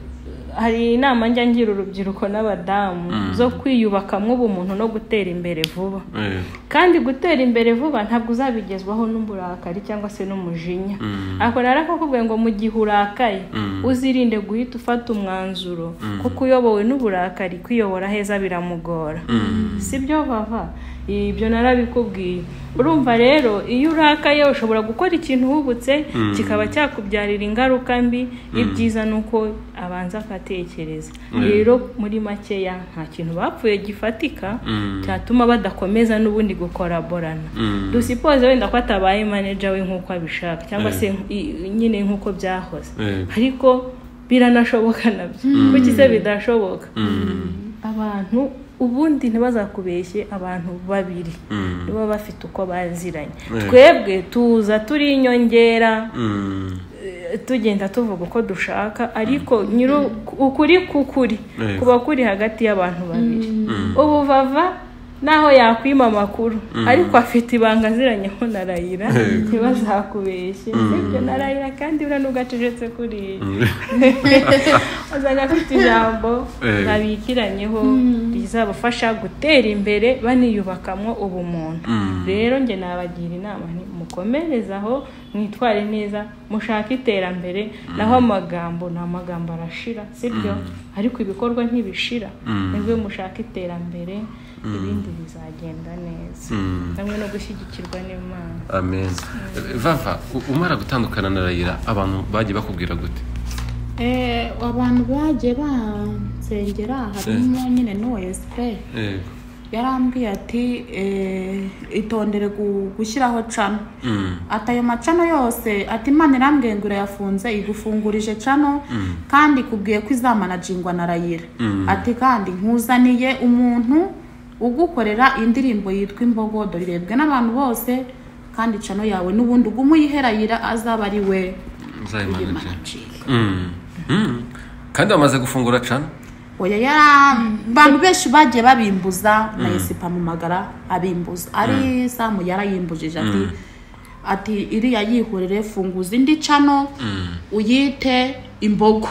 hari inama njya ngira urubyiruko n'abadamu zo kwiyubakamo ubumuntu no gutera imbere vuba Yego. kandi gutera imbere vuba ntabwo uzabigezwaho n'uburakari cyangwa se n'umujinya ariko narakakubwiye ngo mu gihe urakaye uzirinde guhita ufata umwanzuro kuko uyobowe n'uburakari kwiyobora heza biramugora si byo bava ibyo narabikubwiye urumva rero iyo urakaye ushobora gukora ikintu uhubutse kikaba cyakubyarira ingaruka mbi ibyiza ni uko abanza akatekereza rero muri makeya nta kintu bapfuye gifatika cyatuma badakomeza n'ubundi gukoraborana dusipoze wenda ko atabaye manager we nk'uko abishaka cyangwa se i- nyine nk'uko byahoze Yego. ariko biranashoboka nabyo kuki se bidashoboka abantu ubundi ntibazakubeshye abantu babiri niba bafite uko baziranye twebwe tuza turi inyongera Mm. eh, tugenda tuvuga uko dushaka ariko nyiri ukuri kukuri Yego. kuba kuri hagati y'abantu babiri ubu vava naho yakwima amakuru ariko afite ibanga aziranyeho na rayira ntibazakubeshye sibyo na rayira kandi buriya nubwo acecetse kuriya usanga afite ijambo Eh. babikiranyeho rizabafasha gutera imbere baniyubakamo ubumuntu rero njye nabagira inama nti mukomereze aho mwitware neza mushake iterambere naho amagambo ni amagambo arashira sibyo ariko ibikorwa ntibishira nibwo mushaka iterambere ibindi bizagenda neza hamwe no gushyigikirwa n'imana Amen. Vava, u- umara gutandukana na Rayira abantu bagiye bakubwira gute? Eh, abantu bagiye bansengera harimo nyine n'uwa esipe Yego. yarambwiye ati eh, itondere gu- gushyiraho cano ati ayo macano yose ati imana irambwiye ngo irayafunze igufungurije cano kandi ikubwiye ko izamanajingwa na rayira ati kandi nkuzaniye umuntu ugukorera indirimbo yitwa imbogodo irebwe n'abantu bose kandi cano yawe n'ubundi ugume uyihera yira azaba ari we Nzayimanaje. uyimanajinga Mm. Mm. kandi wamaze gufungura cana oya yara abantu benshi bagiye babimbuza na yesipa mu magara abimbuza ari samu yarayimbujije ati ati iriya yihorere funguza indi cano uyite imbogo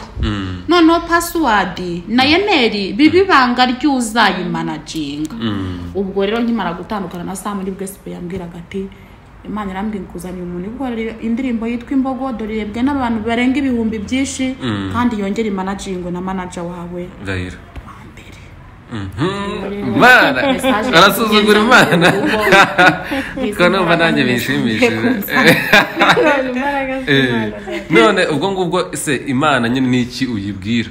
noneho pasiwadi na emeri biba ibanga ry'uzayimanaginga ubwo rero nkimara gutandukana na samu nibwo esipa yambwiraga ati imana irambwira kuzanira umuntu ihorera indirimbo yitwa imbogo dore irebwe n'abantu barenga ibihumbi byinshi kandi yongere imanagingwe na manaja wawe ndahira mbere imana arasuzugura imana kuko numva nanjye bishimishije imbaraga Eh, none ubwo ngubwo se imana nyine ni iki uyibwira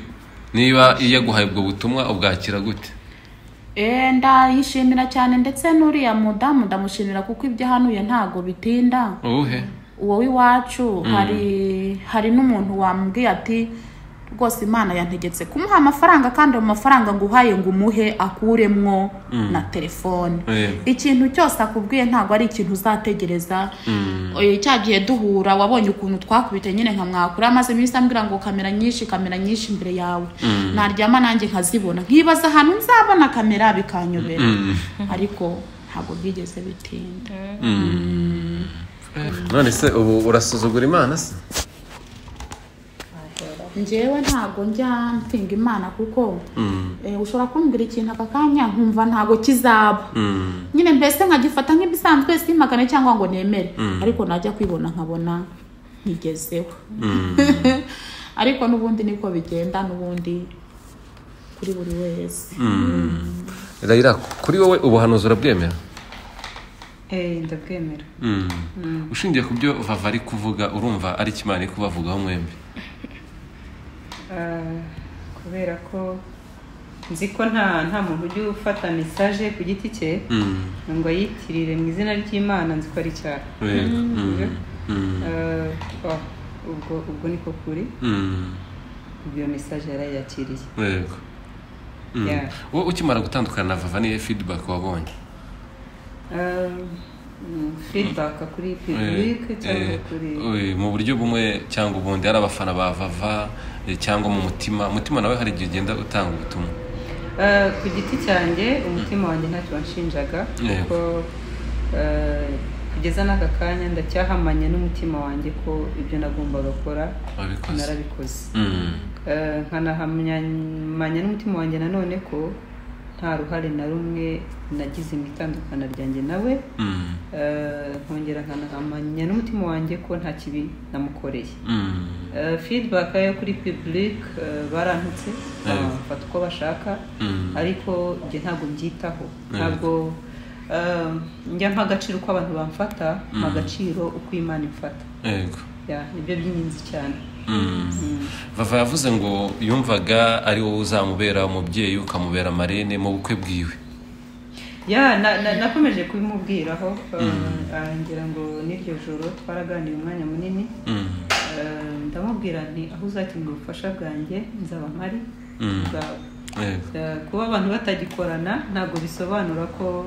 niba iyo yaguhaye ubwo butumwa ubwakira gute Eh, ndayishimira cyane ndetse n'uriya mudamu ndamushimira kuko ibyo ahanuye ntago bitinda uwuhe uwo w'iwacu hari hari n'umuntu wambwiye ati rwose imana yantegetse kumuha amafaranga kandi ayo mafaranga nguhaye ngo umuhe akuremwo na telefone Eh. ikintu cyose akubwiye ntabwo ari ikintu uzategereza Eh, cya gihe duhura wabonye ukuntu twakubite nyine nka mwakura amaze iminsi ambwira ngo kamera nyinshi kamera nyinshi imbere yawe naryama nanjye nkazibona nkibaza ahantu nzabona kamera bikanyobera ariko ntabwo byigeze bitinda none se ubu urasuzugura imana se njyewe ntabwo njya mpinga imana kuko eh, ushobora kumbwira ikintu aka kanya nkumva ntabwo kizaba nyine mbese nkagifata nk'ibisanzwe simagane cyangwa ngo nemere ariko najya kwibona nkabona nkigezeho ariko n'ubundi niko bigenda n'ubundi kuri buri wese rayira kuri wowe ubuhanuzi urabwemera Eh, ndabwemera ushingiye ku byo vava ari kuvuga urumva ari kimana iri kubavugaho mwembi Ah, kubera ko nzi ko nta nta muntu ujya ufata mesaje ku giti cye ngo ayitirire mu izina ry'imana nzi ko ari icyaha Yego. Mm. Ah, oh, ubwo ubwo niko kuri Mm. ubwo iyo mesaje yarayakiriye Yego. Mm. Yeah. wowe ukimara gutandukana na vava niyo feedback wabonye Ah, mm, feedback kuri public cyangwa Eh, kuri eh, mu buryo bumwe cyangwa ubundi hari abafana ba vava eh, cyangwa mu mutima mutima nawe hari igihe ugenda utanga ubutumwa Eh, ku giti cyanjye umutima wanjye ntacyo wanshinjaga kuko eh, kugeza n'aka kanya ndacyahamanye n'umutima wanjye ko ibyo nagombaga gukora wabikoze narabikoze Mm. Eh, nkanahamanya n'umutima wanjye nanone ko nta ruhare na rumwe nagize mu itandukana ryanjye nawe Mm. Eh, nkongera nkanahamanya n'umutima wanjye ko nta kibi namukoreye Mm. Eh, feedback yo kuri public eh, barantutse bafata uko bashaka Mm. ariko njye ntabwo mbyitaho ntabwo eh, njya mpa agaciro uko abantu bamfata mpa agaciro uko imana imfata Yego. Yeah, nibyo by'ingenzi cyane Mm. vava yavuze ngo yumvaga ari wowe uzamubera umubyeyi ukamubera marene mu bukwe bwiwe ya na- na- nakomeje kubimubwiraho eh, ah, ngira ngo n'iryo joro twaraganiye umwanya munini Mm. Eh, ndamubwira nti aho uzakenera ubufasha bwanjye nzaba mpari Mm. bwawe Yego. Eh, kuba abantu batagikorana ntabwo bisobanura ko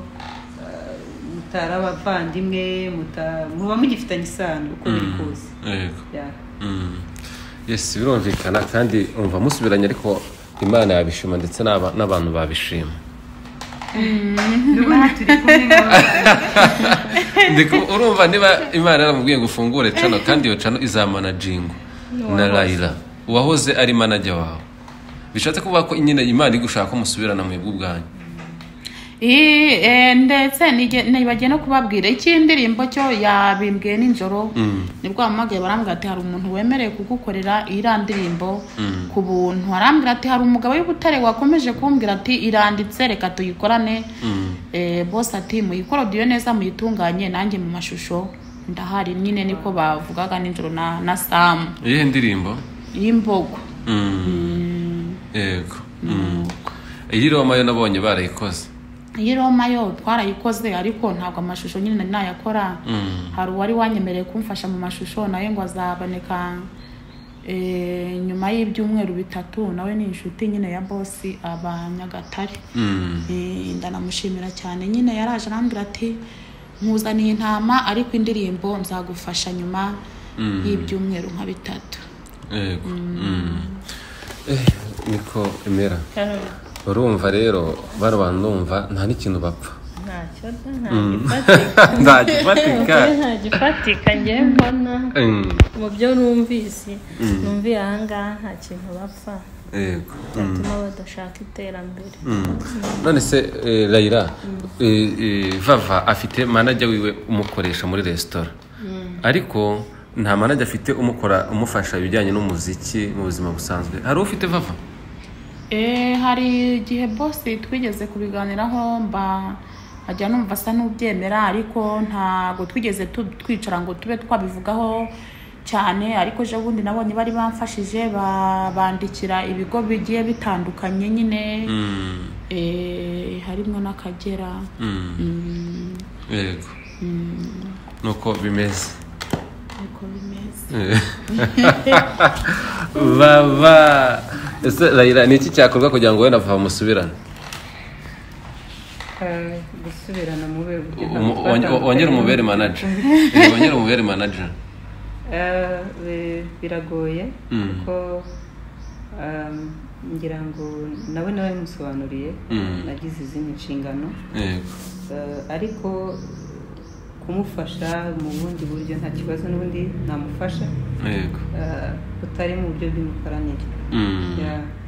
eh, mutari abavandimwe muta- muba mugifitanye isano uko biri kose Yego. Ya. Mm. yes birumvikana kandi umva musubiranye ariko imana yabishima ndetse n'aba- n'abantu babishima n'ubundi turi kumwe nk'abavandimwe. Ndi ku- urumva niba imana yaramubwiye ngo ufungure cano kandi iyo cano izamanajingwa na rayira uwahoze ari manajya wawe bishatse kuvuga ko nyine imana iri gushaka ko musubirana mwebwe ubwanyu Ii, eh, ndetse nige- nibagiye no kubabwira icy'indirimbo cyo yabimbwiye nijoro nibwo bamagaye barambwira ati hari umuntu wemerewe kugukorera iriya ndirimbo ku buntu arambwira ati hari umugabo w'ubutare wakomeje kumbwira ati iranditse reka tuyikorane Eh, bose ati muyikorodiyo neza muyitunganye nanjye mu mashusho ndahari nyine niko bavugaga nijoro na, na samu iyihe ndirimbo y'imbogo yego Mm. iyi roma yo nabonye barayikoze iyi roma yo twarayikoze ariko ntabwo amashusho nyine nari nayakora hari uwari wanyemereye kumfasha mu mashusho nawe ngo azaboneka eh, nyuma y'ibyumweru bitatu nawe ni inshuti nyine ya bosi aba nyagatare Eh, ndanamushimira cyane nyine yaraje arambwira ati nkuzaniye intama ariko indirimbo nzagufasha nyuma y'ibyumweru nka bitatu yego Mm. Eh, niko emera Karoli urumva rero bano bantu numva nta n'ikintu bapfa ntacyo da ntagifatika nta gifatika ntagifatika ngewe mbona Mm, mu byo numvise numviye ahangaha nta kintu bapfa yego byatuma badashaka iterambere Mm. none se eh, rayira eh, eh, vava afite manajya wiwe umukoresha muri resitora ariko nta manajya afite umukora umufasha ibijyanye n'umuziki mu buzima busanzwe hari ufite vava Eh, hari igihe bose twigeze kubiganiraho mba ajya numva asa n'ubyemera ariko ntabwo twigeze tu- twicara ngo tube twabivugaho cyane ariko ejo bundi nabonye bari bamfashije ba- bandikira ibigo bigiye bitandukanye nyine eh, harimo n'akagera Mm, yego nuko bimeze niko bimeze baba ese rayira ni iki cyakorwa kugira ngo wenda vava musubirane Eh, gusubirana mu be buryo Umu- ntabwo wonge- twatandukanye. wongere umubere manager Eh, wongere umubere manager Eh, bi- biragoye Mm. kuko um, ngira ngo nawe nawe musobanuriye Mm. nagize izindi nshingano yego Eh, ariko kumufasha mu bundi buryo nta kibazo n'ubundi namufasha yego eh, utari mu buryo bw'imikoranire Mm. Ya-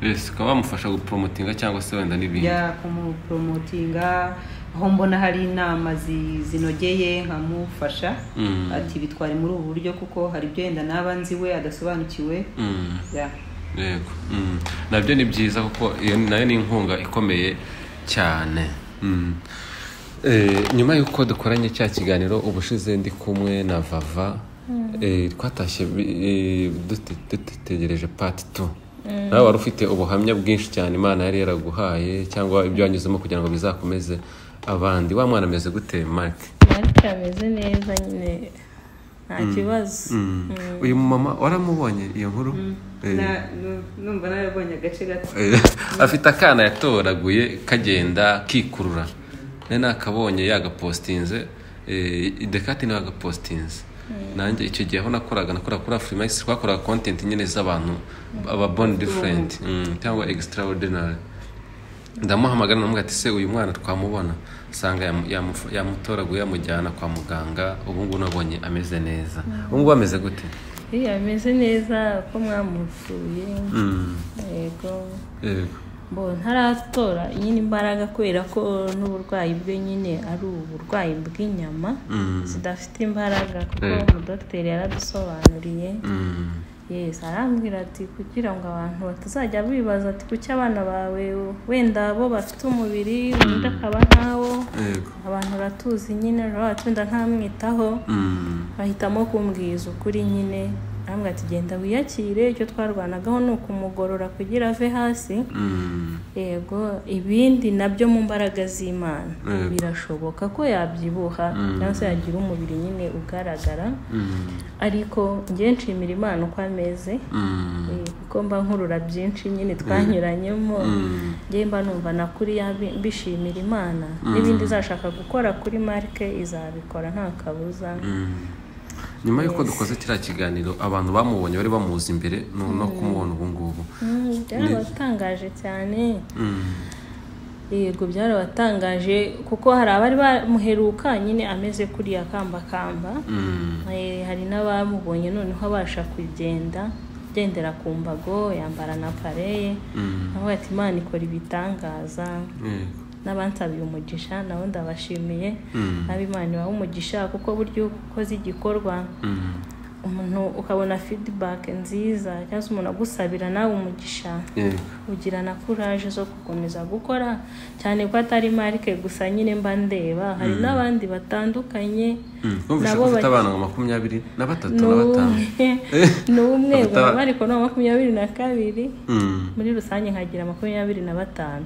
Yes, ukaba wamufasha gupromotinga cyangwa se wenda n'ibindi ya kumuporomotinga aho mbona hari inama zi- zinogeye nkamufasha Mm. ati bitware muri ubu buryo kuko hari ibyo yenda naba nzi we adasobanukiwe Mm, Ya. yego Mm. nabyo ni byiza kuko iyo nayo ni inkunga ikomeye cyane Mm. Eh, nyuma y'uko dukoranye cya kiganiro ubushize ndi kumwe na vava eh, twatashye bi- eh, dute- dutegereje pati tu nawe wari ufite ubuhamya bwinshi cyane imana yari yaraguhaye cyangwa ibyo wanyuzemo kugira ngo bizakomeze abandi wa mwana ameze gute marike marike ameze neza nyine nta kibazo uyu mumama waramubonye iyo nkuru Eh, Na- nu- numva nawe yabonye agace gato Eh, afite akana yatoraguye kagenda kikurura nari nakabonye yagapositinze idekati nawe yagapositinze nanjye icyo gihe aho nakoraga nakora kuri afurimakisi twakoraga kontenti nyine z'abantu aba boni diferenti cyangwa egisitarayodinari ndamuhamagara namubwira ati se uyu mwana twamubona usanga yamutoraguye yamujyana kwa muganga ubu ngubu nabonye ameze neza ubu ngubu ameze gute iyo ameze neza ko mwamusuye Mm, yego yego. mbo ntaratora nyine imbaraga kubera ko n'uburwayi bwe nyine ari uburwayi bw'inyama Mm, zidafite imbaraga kuko Eh. umudogiteri yaradusobanuriye mm, yes arambwira ati kugira ngo abantu batazajya bibaza ati kuki abana bawe wenda bo bafite umubiri undi akaba ntawo yego. abantu uratuzi nyine rero ati wenda ntamwitaho Mm. bahitamo kumbwiza ukuri nyine arambwira ati genda wiyakire icyo twarwanagaho ni ukumugorora kugira ave hasi Mm, yego ibindi nabyo mu mbaraga z'imana Yego. birashoboka ko yabyibuha cyangwa se yagira umubiri nyine ugaragara mm, ariko njye nshimira imana uko ameze mm, Eh, kuko mba nkurura byinshi nyine twanyuranyemo mm, njye mba numva nakuri mbishimira imana n'ibindi izashaka gukora kuri marike izabikora nta kabuza mm. nyuma y'uko dukoze kiriya kiganiro abantu bamubonye bari bamuzi imbere no no kumubona ubu ngubu Mm, byarabatangaje cyane Mm, yego byarabatangaje kuko hari abari bamuheruka nyine ameze kuriya kambakamba mm, Eh, hari n'abamubonye noneho abasha kugenda agendera ku mbago yambara na pareye mm, aho ati imana ikora ibitangaza yego. n'abansabiye umugisha nabo ndabashimiye Mm, n'abimana ibaha umugisha kuko buryo ukoze igikorwa mm, umuntu ukabona feedback nziza cyangwa se umuntu agusabira nawe umugisha yego. ugira na courage zo gukomeza gukora cyane ko atari marike gusa nyine mba ndeba hari n'abandi batandukanye Mm, numvise ko Nabo ufite bake. abana nka makumyabiri na batatu na batanu n'umwe Abata- baba bari ku nama makumyabiri na kabiri Mm, muri rusange nkagira makumyabiri na batanu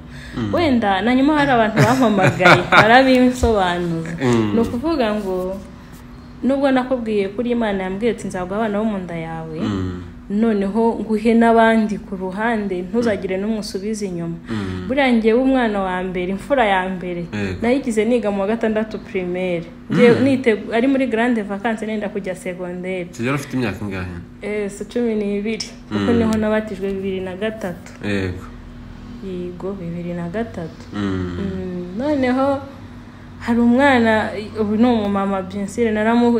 wenda na nyuma hari abantu bampamagaye barabinsobanuza ni ukuvuga ngo nubwo nakubwiye kuri imana yambwiye ati nzaguha abana bo mu nda yawe mm, noneho nguhe n'abandi ku ruhande ntuzagire n'umwe usubize inyuma buriya ngewe umwana wa mbere imfura ya mbere Yego. nayigize niga mu wa gatandatu primaire Ngewe- ari muri grande vacance nenda kujya segonderi kigero ufite imyaka ingahe si cumi n'ibiri kuko niho nabatijwe bibiri na gatatu yego yego bibiri na gatatu Mm. Mm, noneho hari umwana ubu ni umumama byensire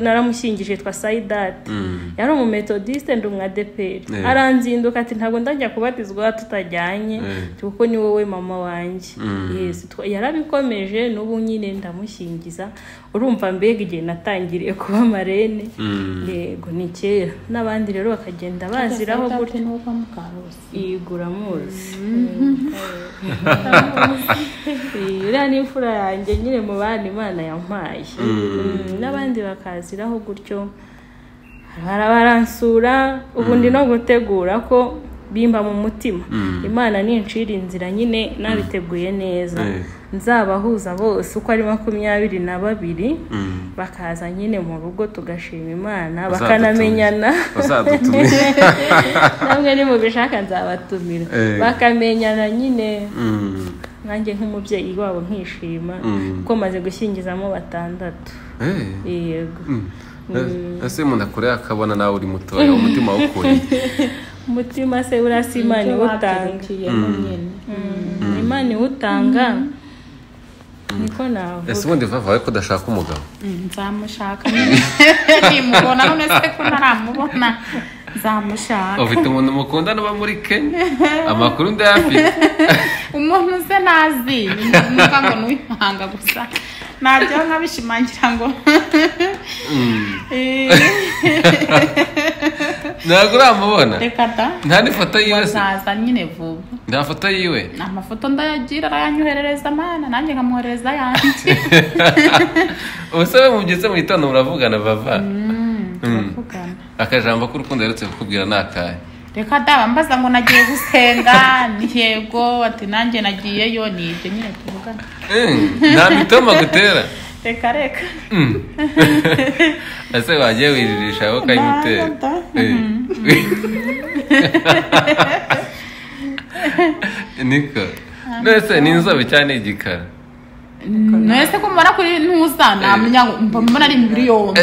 naramushyingije yitwa sayidati Mm. yari umumetodiste ndi umwadeperi Eh. aranzinduka ati ntabwo ndajya kubatizwa tutajyanye Eh. kuko ni wowe mama wanjye Mm. Yes, twa- yarabikomeje n'ubu nyine ndamushyingiza urumva mbega igihe natangiriye kuba marene Mm. yego ni kera n'abandi rero bakagenda baziraho gutya n'uko mukarose yigura muzi iriya ni imfura yanjye nyine mu bandi imana yampaye Mm, n'abandi bakaziraho gutyo barabaransura ubu ndi no gutegura ko bimba mu mutima imana ninshira inzira nyine nabiteguye neza Eh. nzabahuza bose uko ari makumyabiri na babiri Mm. bakaza nyine mu rugo tugashima imana Bazadutumiza. bakanamenyana Bazadutumiza. namwe nimubishaka nzabatumira Eh. bakamenyana nyine Mm. nanjye nk'umubyeyi wabo nkishima Mm. kuko maze gushyingizamo batandatu Eh. yego Mm. Eh, ese umuntu akure akabona nawe uri mutoya umutima wawukuriye umutima se urasa imana iwutanga nyine Mm, imana iwutanga niko ese navuga ubundi vava we ko udashaka umugabo nzamushaka nimubona none se ko ntaramubona nzamushaka ufite umuntu mukundana uba muri kenya amakuru ndayafite umuntu uze nazi nuka ngo n'uwimanga gusa nabyo nkabishimangira ngo ntabwo uramubona reka da nta n'ifoto yiwe se bazaza nyine vuba nta foto yiwe amafoto ndayagira arayanyoherereza mana nanjye nkamwoherereza ayandi ubuse we mubyutse mu gitondo muravugana vava turavugana akajambo k'urukundo aherutse kukubwira ni akahe reka da bambaza ngo nagiye gusenga ni yego ati nanjye nagiyeyo ni ibyo nyine tuvugana Mm, nta mitoma agutera reka reka ese wagiye wijirisha wowe ukayimutera Nda, nda. Eh. niko nese ni inzobe cyane igikara mwese ko mubona kuri ntuza namenya ngo mba mbona ari imibiri yombi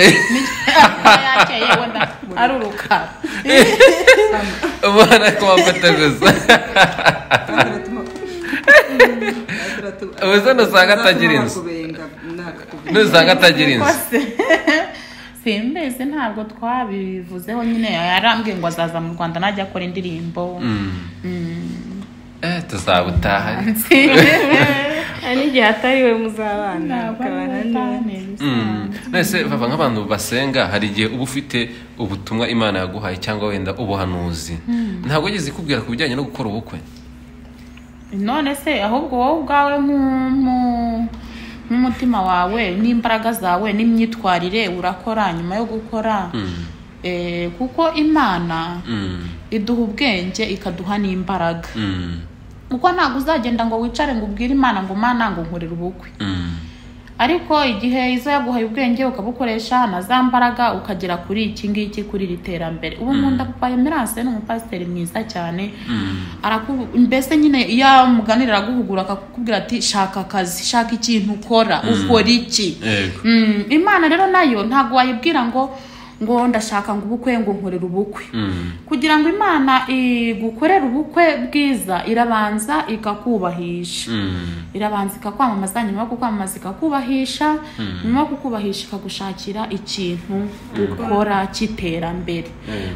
yakeye yewe nda ari urukara ubona ko wafata gusa Ubu se nusanga atagira inzu. nusanga atagira inzu Kose. simbizi ntabwo twabivuzeho nyine yarambwiye ngo azaza mu rwanda najya akora indirimbo Eh, tuzabutaha hari n'igihe atari we muzabana mukabana neza Mm. nese baba nk'abantu basenga hari igihe uba ufite ubutumwa imana yaguhaye cyangwa wenda ubuhanuzi ntabwo wigeze ikubwira ku bijyanye no gukora ubukwe none se ahubwo wowe ubwawe nku- nku- nk'umutima wawe n'imbaraga zawe n'imyitwarire urakora nyuma yo gukora Mm. Eh, kuko imana Mm. iduha ubwenge ikaduha n'imbaraga Mm. kuko ntabwo uzagenda ngo wicare ngo ubwire imana ngo mana ngo nkorere ubukwe Mm. ariko igihe izo yaguhaye ubwenge ukabukoresha na za mbaraga ukagera kuri iki ngiki kuri iri terambere ubu nkunda papa emerance ni umupasiteri mwiza cyane araku- mbese nyine iyo muganira araguhugura akakubwira ati shaka akazi shaka ikintu ukora ukora iki Yego. Mm, imana rero nayo ntabwo wayibwira ngo ngo ndashaka ngo ubukwe ngo nkorere ubukwe Mm. kugira ngo imana igukorere ubukwe bwiza irabanza ikakubahisha Mm. irabanza ikakwamamaza nyuma yo kukwamamaza ikakubahisha nyuma yo kukubahisha ikagushakira ikintu ukora cy'iterambere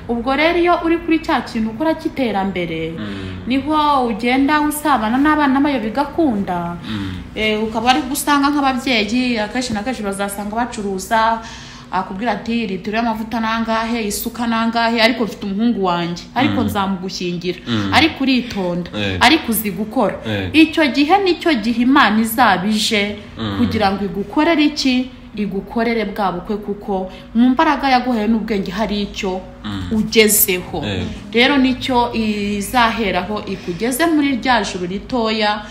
ubwo rero iyo uri kuri cya kintu ukora cy'iterambere niho ugenda usabana n'abana bayo bigakunda Eh, ukaba ari gusanga nk'ababyeyi akenshi na kenshi bazasanga bacuruza akubwira ati litiro y'amavuta nangahe isuka nangahe ariko mfite umuhungu wanjye ariko nzamugushyingira ariko uritonda Eh. ariko uzi gukora Eh. icyo gihe nicyo gihe imana izaba ije kugira ngo igukorere iki igukorere bwa bukwe kuko mu mbaraga yaguhaye n'ubwenge hari icyo ugezeho Eh. rero nicyo izaheraho ikugeze muri rya juru ritoya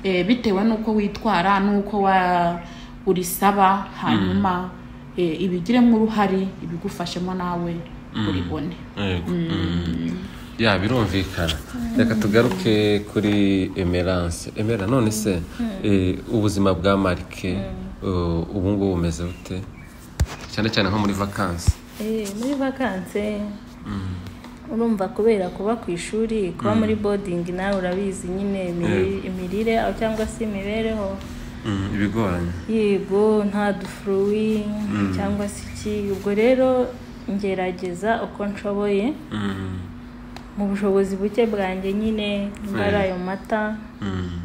eh, bitewe n'uko witwara n'uko wa- urisaba hanyuma eh, ibigiremo uruhare ibigufashemo nawe uribone Yego. Mm. ya birumvikana reka tugaruke kuri emerance emera none se eh, ubuzima bwa marike eh, ubu ngubu bumeze bute cyane cyane nko muri vakansi Eh, muri vakanse urumva kubera kuba ku ishuri kuba muri bodingi nawe urabizi nyine imiri- imirire aho cyangwa se imibereho Mm, ibigoranye yego nta dufuruwi cyangwa se iki ubwo rero ngerageza uko nshoboye Mm, mu bushobozi buke bwanjye nyine nimba ari ayo mata mm,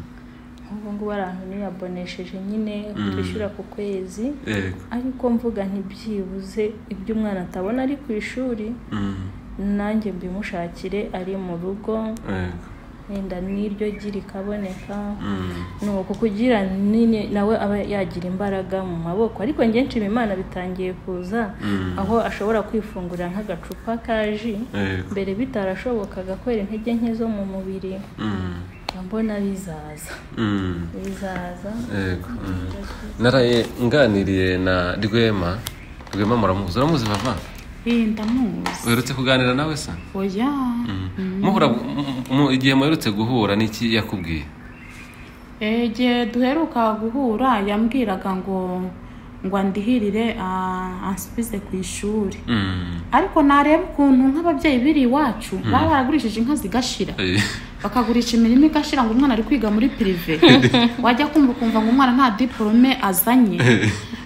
nk'ubu ngubu abantu niyabonesheje nyine twishyura ku kwezi yego ariko mvuga ntibyibuze ibyo umwana atabona ari ku ishuri Mm, nanjye mbimushakire ari mu rugo yego wenda n'iryo giri kaboneka Mm, ni uko kugira nyine nawe aba yagira imbaraga mu maboko ariko ngenshi imana bitangiye kuza Mm. aho ashobora kwifungurira nk'agacupa ka ji yego mbere bitarashobokaga kwera intege nke zo mu mubiri Mm, mbona bizaza mm. bizaza yego mm. naraye nganiriye na rwema rwema muramuzi uramuzi bava iyi ndamuzi uherutse kuganira nawe se oya muhura mu- mu- igihe muherutse guhura n'iki yakubwiye Eh, igihe duheruka guhura yambwiraga ngo ngo andihirire ah, ansubize ku ishuri Mm. ariko nareba ukuntu nk'ababyeyi biri iwacu baba baragurishije inka zigashira Eh, bakagurisha imirimo igashira ngo umwana ari kwiga muri pirive wajya kumva ukumva ngo umwana nta diporome azanye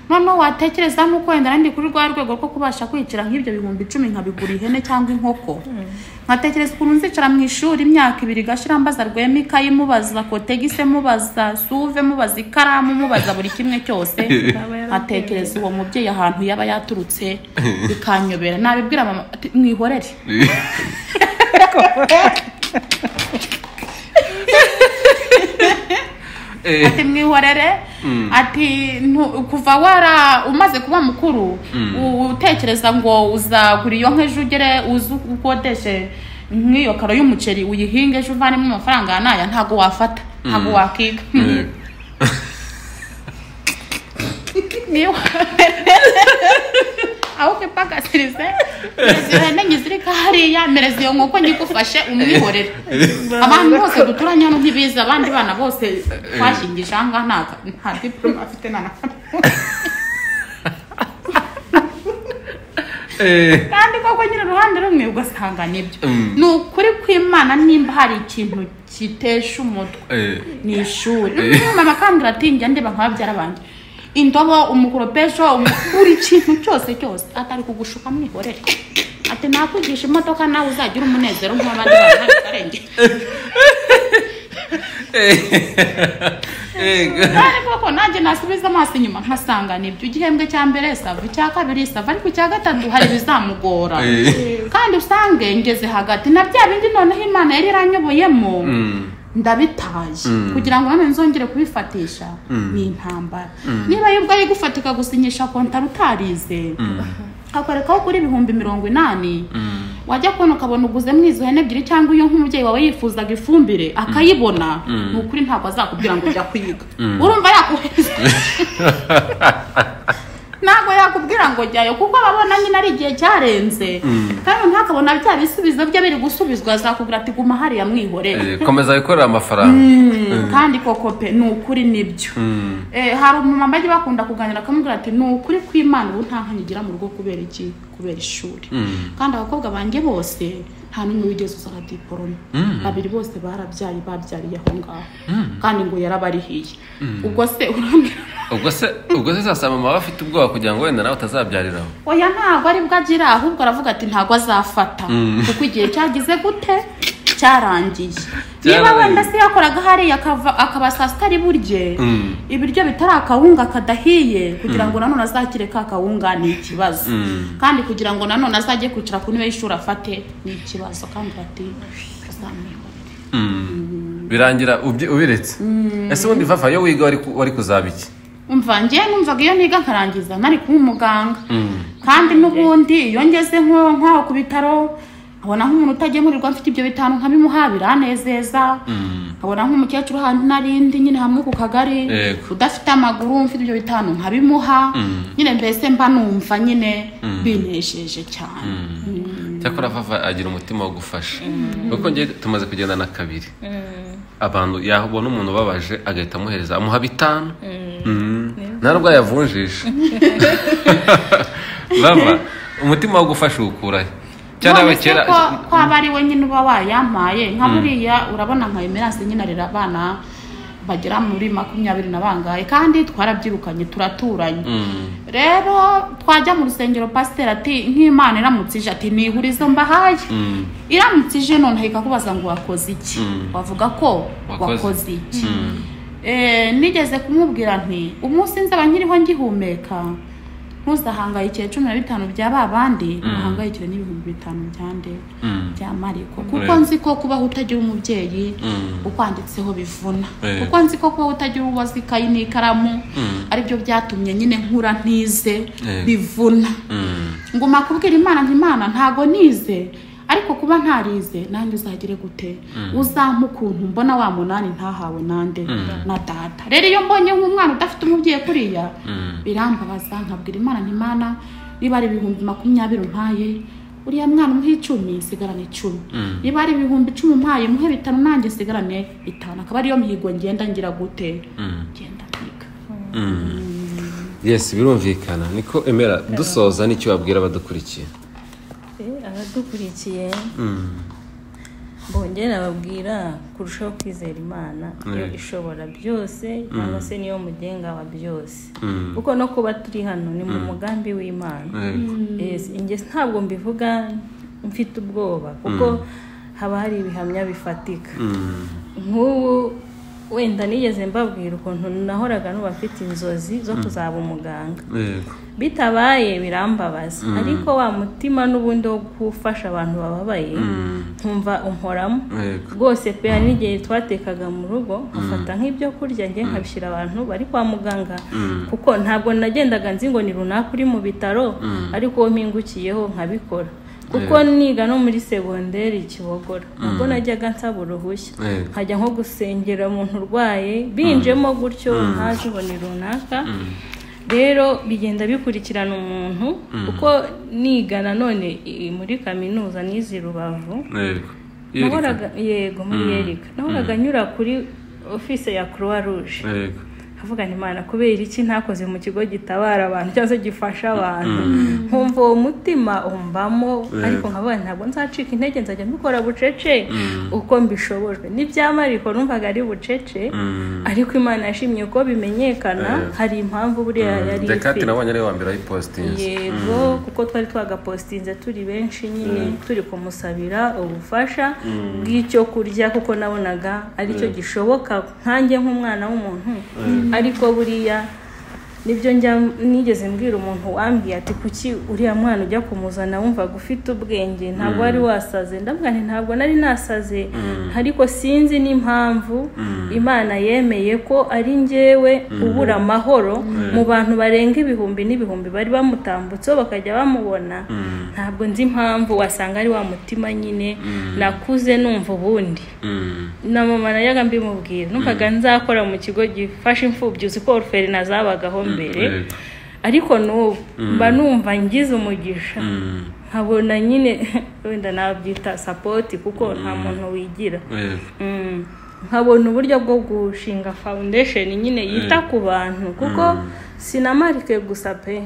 noneho watekereza n'uko wenda nari ndi kuri rwa rwego rwo kubasha kwicara nk'ibyo bihumbi icumi nkabigura ihene cyangwa inkoko nkatekereza ukuntu nzicara mu ishuri imyaka ibiri igashira mbaza rwema ikayi mubaza kotegise mubaza suve mubaza ikaramu mubaza buri kimwe cyose nkatekereza uwo mubyeyi ahantu yaba yaturutse bikanyobera nabibwira mama ati mwihorere eh, ati mwihorere ati ntu- kuva wara umaze kuba mukuru u- utekereza ngo uzagura iyo nkejo ugere uzi uko ukodeshe nk'iyo karo y'umuceri uyihinge ejo uvanemo amafaranga naya ntabwo wafata ntabwo wakiga eh. aho kwipakasirize mereza ihene nyizirika hariya mereza iyo nkoko nyigufashe umwihorere abantu bose duturanye hano ntibizi abandi bana bose twashingije aha ngaha nta- nta diporome afite nta na Eh, kandi koko nyine uruhande rumwe ugasanga nibyo Mm. ni ukuri kw'imana nimba hari ikintu kitesha umutwe eh, ni ishuri mama kandi uratinjya ndeba nka babyara banjye indobo umukoropesho umu- buri kintu cyose cyose atari kugushuka mwihorere ati nakwigisha imodoka nawe uzagira umunezero nk'abandi bantu nta karenge eh, kandi koko nanjye nasubiza amaso inyuma nkasanga nibyo igihembwe cya mbere sava icya kabiri sava ariko icya gatatu hari ibizamugora eh. kandi usange ngeze hagati na bya bindi noneho imana yari iranyoboyemo Mm. ndabitaye kugira ngo none nzongere kubifatisha ni intambara niba yubwo ari gufatika gusinyisha kontara utarize akakorekaho kuri ibihumbi mirongo inani wajya kubona ukabona uguzemo izo hene ebyiri cyangwa iyo nk'umubyeyi wawe yifuzaga ifumbire akayibona ni ukuri ntabwo azakubwira ngo jya kuyiga urumva yakohereza ntabwo yakubwira ngo jyayo kuko ababona nyine ari igihe cyarenze kandi noneho akabona bya bisubizo bye biri gusubizwa azakubwira ati guma hariya mwihorere Eh, komeza wikorera amafaranga Mm, kandi koko pe ni ukuri nibyo Eh, hari umumama bajya bakunda kuganira akamubwira ati ni ukuri kw'imana ubu nta nkanyi igira mu rugo kubera iki kubera ishuri kandi abakobwa banjye bose nta n'umwe wigeze uzana diporome babiri bose barabyaye babyariye aho ngaho kandi ngo yarabarihiye ubwo se urambwira ubwo se ubwo se sasa mama aba afite ubwoba kugira ngo wenda nawe utazabyariraho oya ntabwo aribwo agira ahubwo aravuga ati ntabwo azafata kuko igihe cyagize gute cyarangiye niba Cyararangiye. wenda se yakoraga hariya akava- akaba saa sita ari burye Mm. ibiryo bitari akawunga kadahiye kugira ngo nanone azakire ka kawunga ni ikibazo kandi kugira ngo nanone azajye kwicara ku ntebe y'ishuri afate ni ikibazo kandi ati azamwihorere birangira ubyi- ubiretse ese ubundi vafa iyo wiga wari ku- wari kuzaba iki umva njyewe numvaga iyo niga nkarangiza nari kuba umuganga kandi n'ubundi iyo ngeze nko nkaho ku bitaro nkabona nk'umuntu utagemurirwa mfite ibyo bitanu nkabimuha biranezeza nkabona nk'umukecuru ahantu nari ndi nyine hamwe ku kagari Yego. udafite amaguru mfite ibyo bitanu nkabimuha nyine mbese mba numva nyine binejeje cyane Mm. cyakora vava agira umutima wo gufasha kuko njye tumaze kugendana kabiri abantu yabona umuntu ubabaje agahita amuhereza amuha bitanu Mm. nta nubwo yavunjisha bava umutima wo gufasha uwukurahe cyane None aba se kera ko ko aba ari we nyine uba wayampaye nka buriya urabona nka emerance nyine arera abana bagera muri makumyabiri na bangahe kandi twarabyirukanye turaturanye rero twajya mu rusengero pasiteri ati nk'imana iramutse ije ati nihurizo mbahaye iramutse ije noneho ikakubaza ngo wakoze iki wavuga ko Wakoze. wakoze iki Eh, nigeze kumubwira nti umunsi nzaba nkiriho ngihumeka ntuzahangayikire cumi na bitanu bya ba bandi uhangayikire n'ibihumbi bitanu bya nde Mm. bya mariko kuko Right. nzi ko kubaho utagira umubyeyi Mm. ukwanditseho bivuna Eh. kuko nzi ko kubaho utagira uwo azi ikayi n'ikaramu aribyo byatumye nyine nkura ntize Eh. bivuna Mm. nguma kubwira imana nti imana ntago nize ariko kuba ntarize nanjye uzagire gute uzampa ukuntu mbona wa munani ntahawe nande na data rero iyo mbonye nk'umwana udafite umubyeyi kuriya birambabaza nkabwira imana nti imana niba ari ibihumbi makumyabiri umpaye uriya mwana umuhe icumi sigarane icumi niba ari ibihumbi icumi umpaye muhe bitanu nanjye sigarane bitanu akaba ariyo mihigo ngenda ngira gute ngenda mpiga yes birumvikana niko emera dusoza n'icyo wabwira abadukurikiye Eh, abadukurikiye bongera babwira kurushaho kwizera imana yo ishobora byose cyangwa se niyo mugenga wa byose kuko no kuba turi hano ni mu mugambi w'imana Yes, njye ntabwo mbivuga mfite ubwoba kuko haba hari ibihamya bifatika nk'ubu wenda nigeze mbabwira ukuntu nahoraga n'ubafite inzozi zo kuzaba umuganga yego bitabaye birambabaza ariko wa mutima n'ubundi wo gufasha abantu bababaye nkumva umporamo Yego. rwose pe hari n'igihe twatekaga mu rugo nkafata nk'ibyo kurya njye nkabishyira abantu bari kwa muganga kuko ntabwo nagendaga nzi ngo ni runaka uri mu bitaro ariko uwo mpingukiyeho nkabikora kuko niga no muri segonderi kibogora ubwo najyaga nsaba uruhushya Yego. nkajya nko gusengera umuntu urwaye binjemo gutyo ntazi ngo ni runaka rero bigenda bikurikirana umuntu kuko niga nanone i- muri kaminuza n'izi rubavu yego nahoraga yego muri yerika nahoraga nyura kuri ofise ya croix rouge yego avuga ni imana kubera iki ntakoze mu kigo gitabara abantu cyangwa se gifasha abantu nkumva uwo mutima umbamo ariko nkavuga nti, ntabwo nzacika intege nzajya mbikora bucece uko mbishobojwe n'ibyamariko numvaga ari bucece ariko imana yashimye ko bimenyekana hari impamvu buriya yari dekate ifite nabonye ari wa mbere wayipositinze yego kuko twari twagapositinze turi benshi nyine turi kumusabira ubufasha bw'icyo kurya kuko nabonaga aricyo gishoboka nkanjye nk'umwana w'umuntu ariko buriya nibyo njya nigeze mbwira umuntu wambwiye ati kuki uriya mwana ujya kumuzana wumvaga ufite ubwenge ntabwo wari wasaze ndavuga nti ntabwo nari nasaze ariko sinzi n'impamvu imana yemeye ko ari njyewe ubura amahoro mu bantu barenga ibihumbi n'ibihumbi bari bamutambutseho bakajya bamubona ntabwo nzi impamvu wasanga ari wa mutima nyine nakuze numva ubundi na mama najyaga mbimubwira numvaga nzakora mu kigo gifasha imfubyi uzi ko orferina zabagaho mbere Yego. ariko n'ubu mba numva ngize umugisha nkabona nyine wenda nabyita sapoti kuko nta muntu wigira yego Mm. nkabona uburyo bwo gushinga foundation nyine yita ku bantu kuko sinamarike gusa pe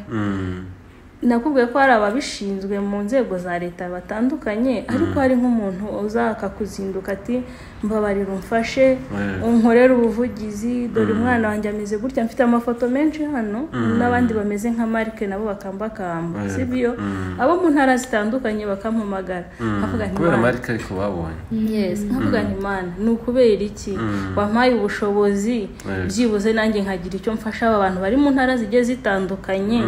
nakubwiye ko hari ababishinzwe mu nzego za leta batandukanye ariko hari nk'umuntu uzaka kuzinduka ati mbabarira umfashe unkorere ubuvugizi dore umwana wanjye ameze gutya mfite amafoto menshi hano n'abandi bameze nka marike nabo bakambakamba sibyo abo mu ntara zitandukanye bakampamagara nkavuga nti kubera "Mana, marike ariko babonye yes nkavuga nti mana ni ukubera iki wampaye ubushobozi byibuze nanjye nkagira icyo mfasha aba bantu bari mu ntara zigiye zitandukanye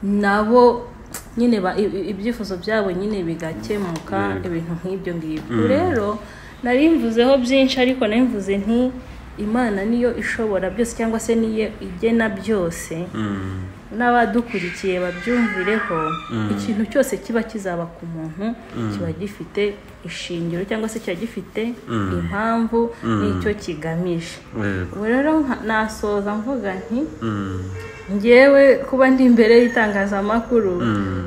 nabo nyine ba- i- i- ibyifuzo byabo nyine bigakemuka ibintu nk'ibyo ngibyo rero nari mvuzeho byinshi ariko nari mvuze nti imana niyo ishobora byose cyangwa se niyo igena byose n'abadukurikiye babyumvireho ikintu cyose kiba kizaba ku muntu kiba gifite ishingiro cyangwa se kiba gifite impamvu n'icyo kigamije ubu rero nka- nasoza mvuga nti ngewe kuba ndi imbere y'itangazamakuru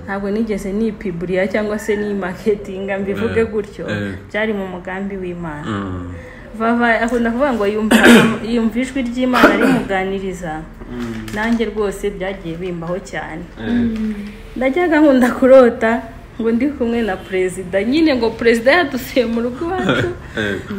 ntabwo nigeze nipiburiya cyangwa se nimaketinga mbivuge gutyo byari mu mugambi w'imana vava akunda kuvuga ngo yumva yumva ijwi ry'imana rimuganiriza nanjye rwose byagiye bimbaho cyane ndajyaga nkunda kurota ngo ndi kumwe na perezida nyine ngo perezida yadusuye mu rugo iwacu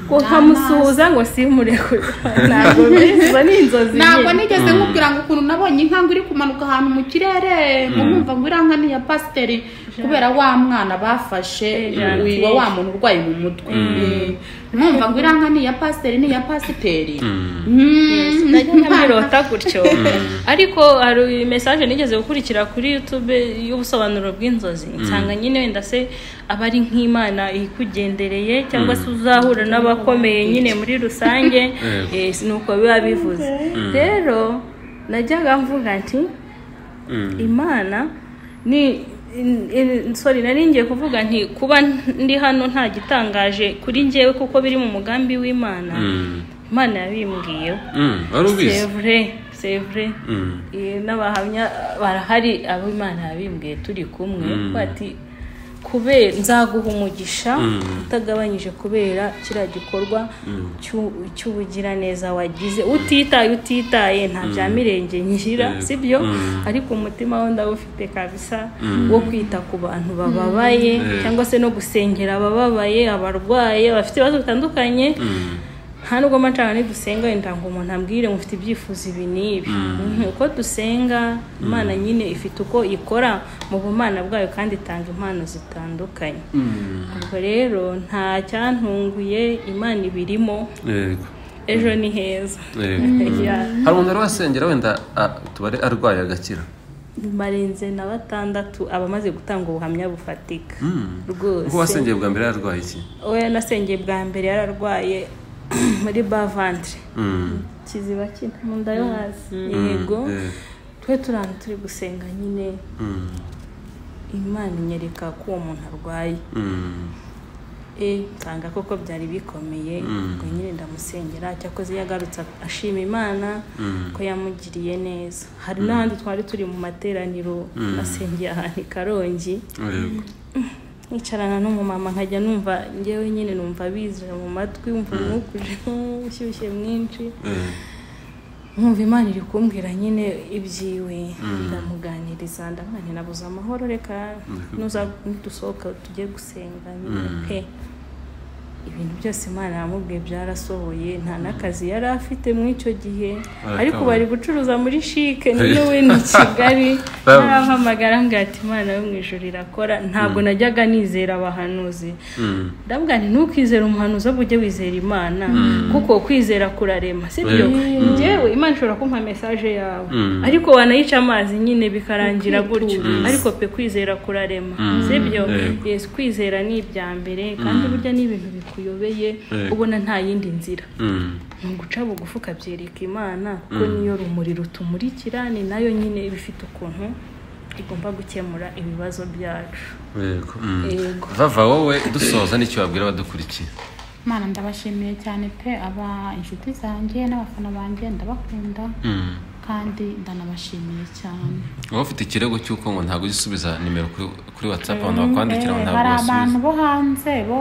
ngo nkamusuhuza ngo simurekure ntabwo biba ni inzozi ntabwo nyine. nigeze nkubwira ngo ukuntu nabonye inka ngo iri kumanuka ahantu mu kirere ngo nkumva ngo iriya nka ni iya pasiteri kubera wa mwana bafashe wiba wa muntu urwaye mu mutwe nkumva ngo iriya nka ni iya pasiteri ni iya pasiteri Mm. najya nkabirota gutyo ariko hari mesaje nigeze gukurikira kuri yutube y'ubusobanuro bw'inzozi nsanga nyine wenda se aba ari nk'imana ikugendereye cyangwa se uzahura n'abakomeye nyine muri rusange eh, si ni uko biba bivuze rero najyaga mvuga nti imana ni in- in- sorry nari ngiye kuvuga nti kuba ndi hano nta gitangaje kuri njyewe kuko biri mu mugambi w'imana imana yabimbwiyeho wari ubizi sevure sevure n'abahamya barahari abo imana yabimbwiye turi kumwe bati kubera nzaguha umugisha utagabanyije kubera kiriya gikorwa cy'u- cy'ubugiraneza wagize utitaye utitaye nta bya mirenge ngira sibyo ariko umutima we ndawufite kabisa wo kwita ku bantu bababaye cyangwa se no gusengera abababaye abarwaye abafite ibibazo bitandukanye nta nubwo macana nidusenga wenda ngo umuntu ambwire ngo ufite ibyifuzo ibi n'ibi Mhm, uko dusenga imana nyine ifite uko ikora mu bumana bwayo kandi itanga impano zitandukanye ubwo rero nta cyantunguye imana ibirimo yego ejo ni heza yego Yeah. hari umuntu wari wasengera wenda ah, tubare arwaye agakira barenze na batandatu abamaze gutanga ubuhamya bufatika ubwo rwose wasengeye bwa mbere yararwaye iki we yanasengeye bwa mbere yararwaye muri bavantre kiziba cy'intunda yo hasi yego yego. twe turanga turi gusenga nyine imana inyereka ko uwo muntu arwaye e nsanga koko byari bikomeye ngo nyine ndamusengera cyakoze yagarutse ashima imana ko yamugiriye neza hari n'ahandi twari turi mu materaniro nasengeye ahantu i karongi yego nicarana n'umumama nkajya numva ngewe nyine numva bizira mu matwi wumva umwuka ujemo ushyushye mwinshi yego. nkumva imana iri kumbwira nyine ibyiwe ndamuganiriza ndamuganira nabuze amahoro reka nuza dusohoka tujye gusenga nyine pe ibintu byose imana yamubwiye byarasohoye nta n'akazi yari afite muri icyo gihe ariko bari gucuruza muri shike niwe ni kigali narampamagara mbwira ati imana yo mu ijoro irakora ntabwo najyaga nizera abahanuzi ndabwira nti ntukizere umuhanuzi ahubwo ujye wizera imana kuko kwizera kurarema sibyo ngewe imana ishobora kumpa mesaje yawe ariko wanayica amazi nyine bikarangira gutyo ariko pe kwizera kurarema sibyo Yes, kwizera ni ibya mbere kandi burya ni ibintu bikuyobeye ubona nta yindi nzira Mm. ni uguca bugufi ukabyereka imana kuko niyo rumuri rutumurikira ni nayo nyine iba ifite ukuntu igomba gukemura ibibazo byacu yego Mm. Yego. vava wowe dusoza n'icyo wabwira abadukurikiye mana ndabashimiye cyane pe aba inshuti zanjye n'abafana banjye ndabakunda Mm. kandi ndanabashimiye cyane wowe ufite ikirego cy'uko ngo ntabwo ujya usubiza nimero kuri, kuri whatsapp abantu bakwandikira ngo Eh, ntabwo hari abantu basubiza bo hanze bo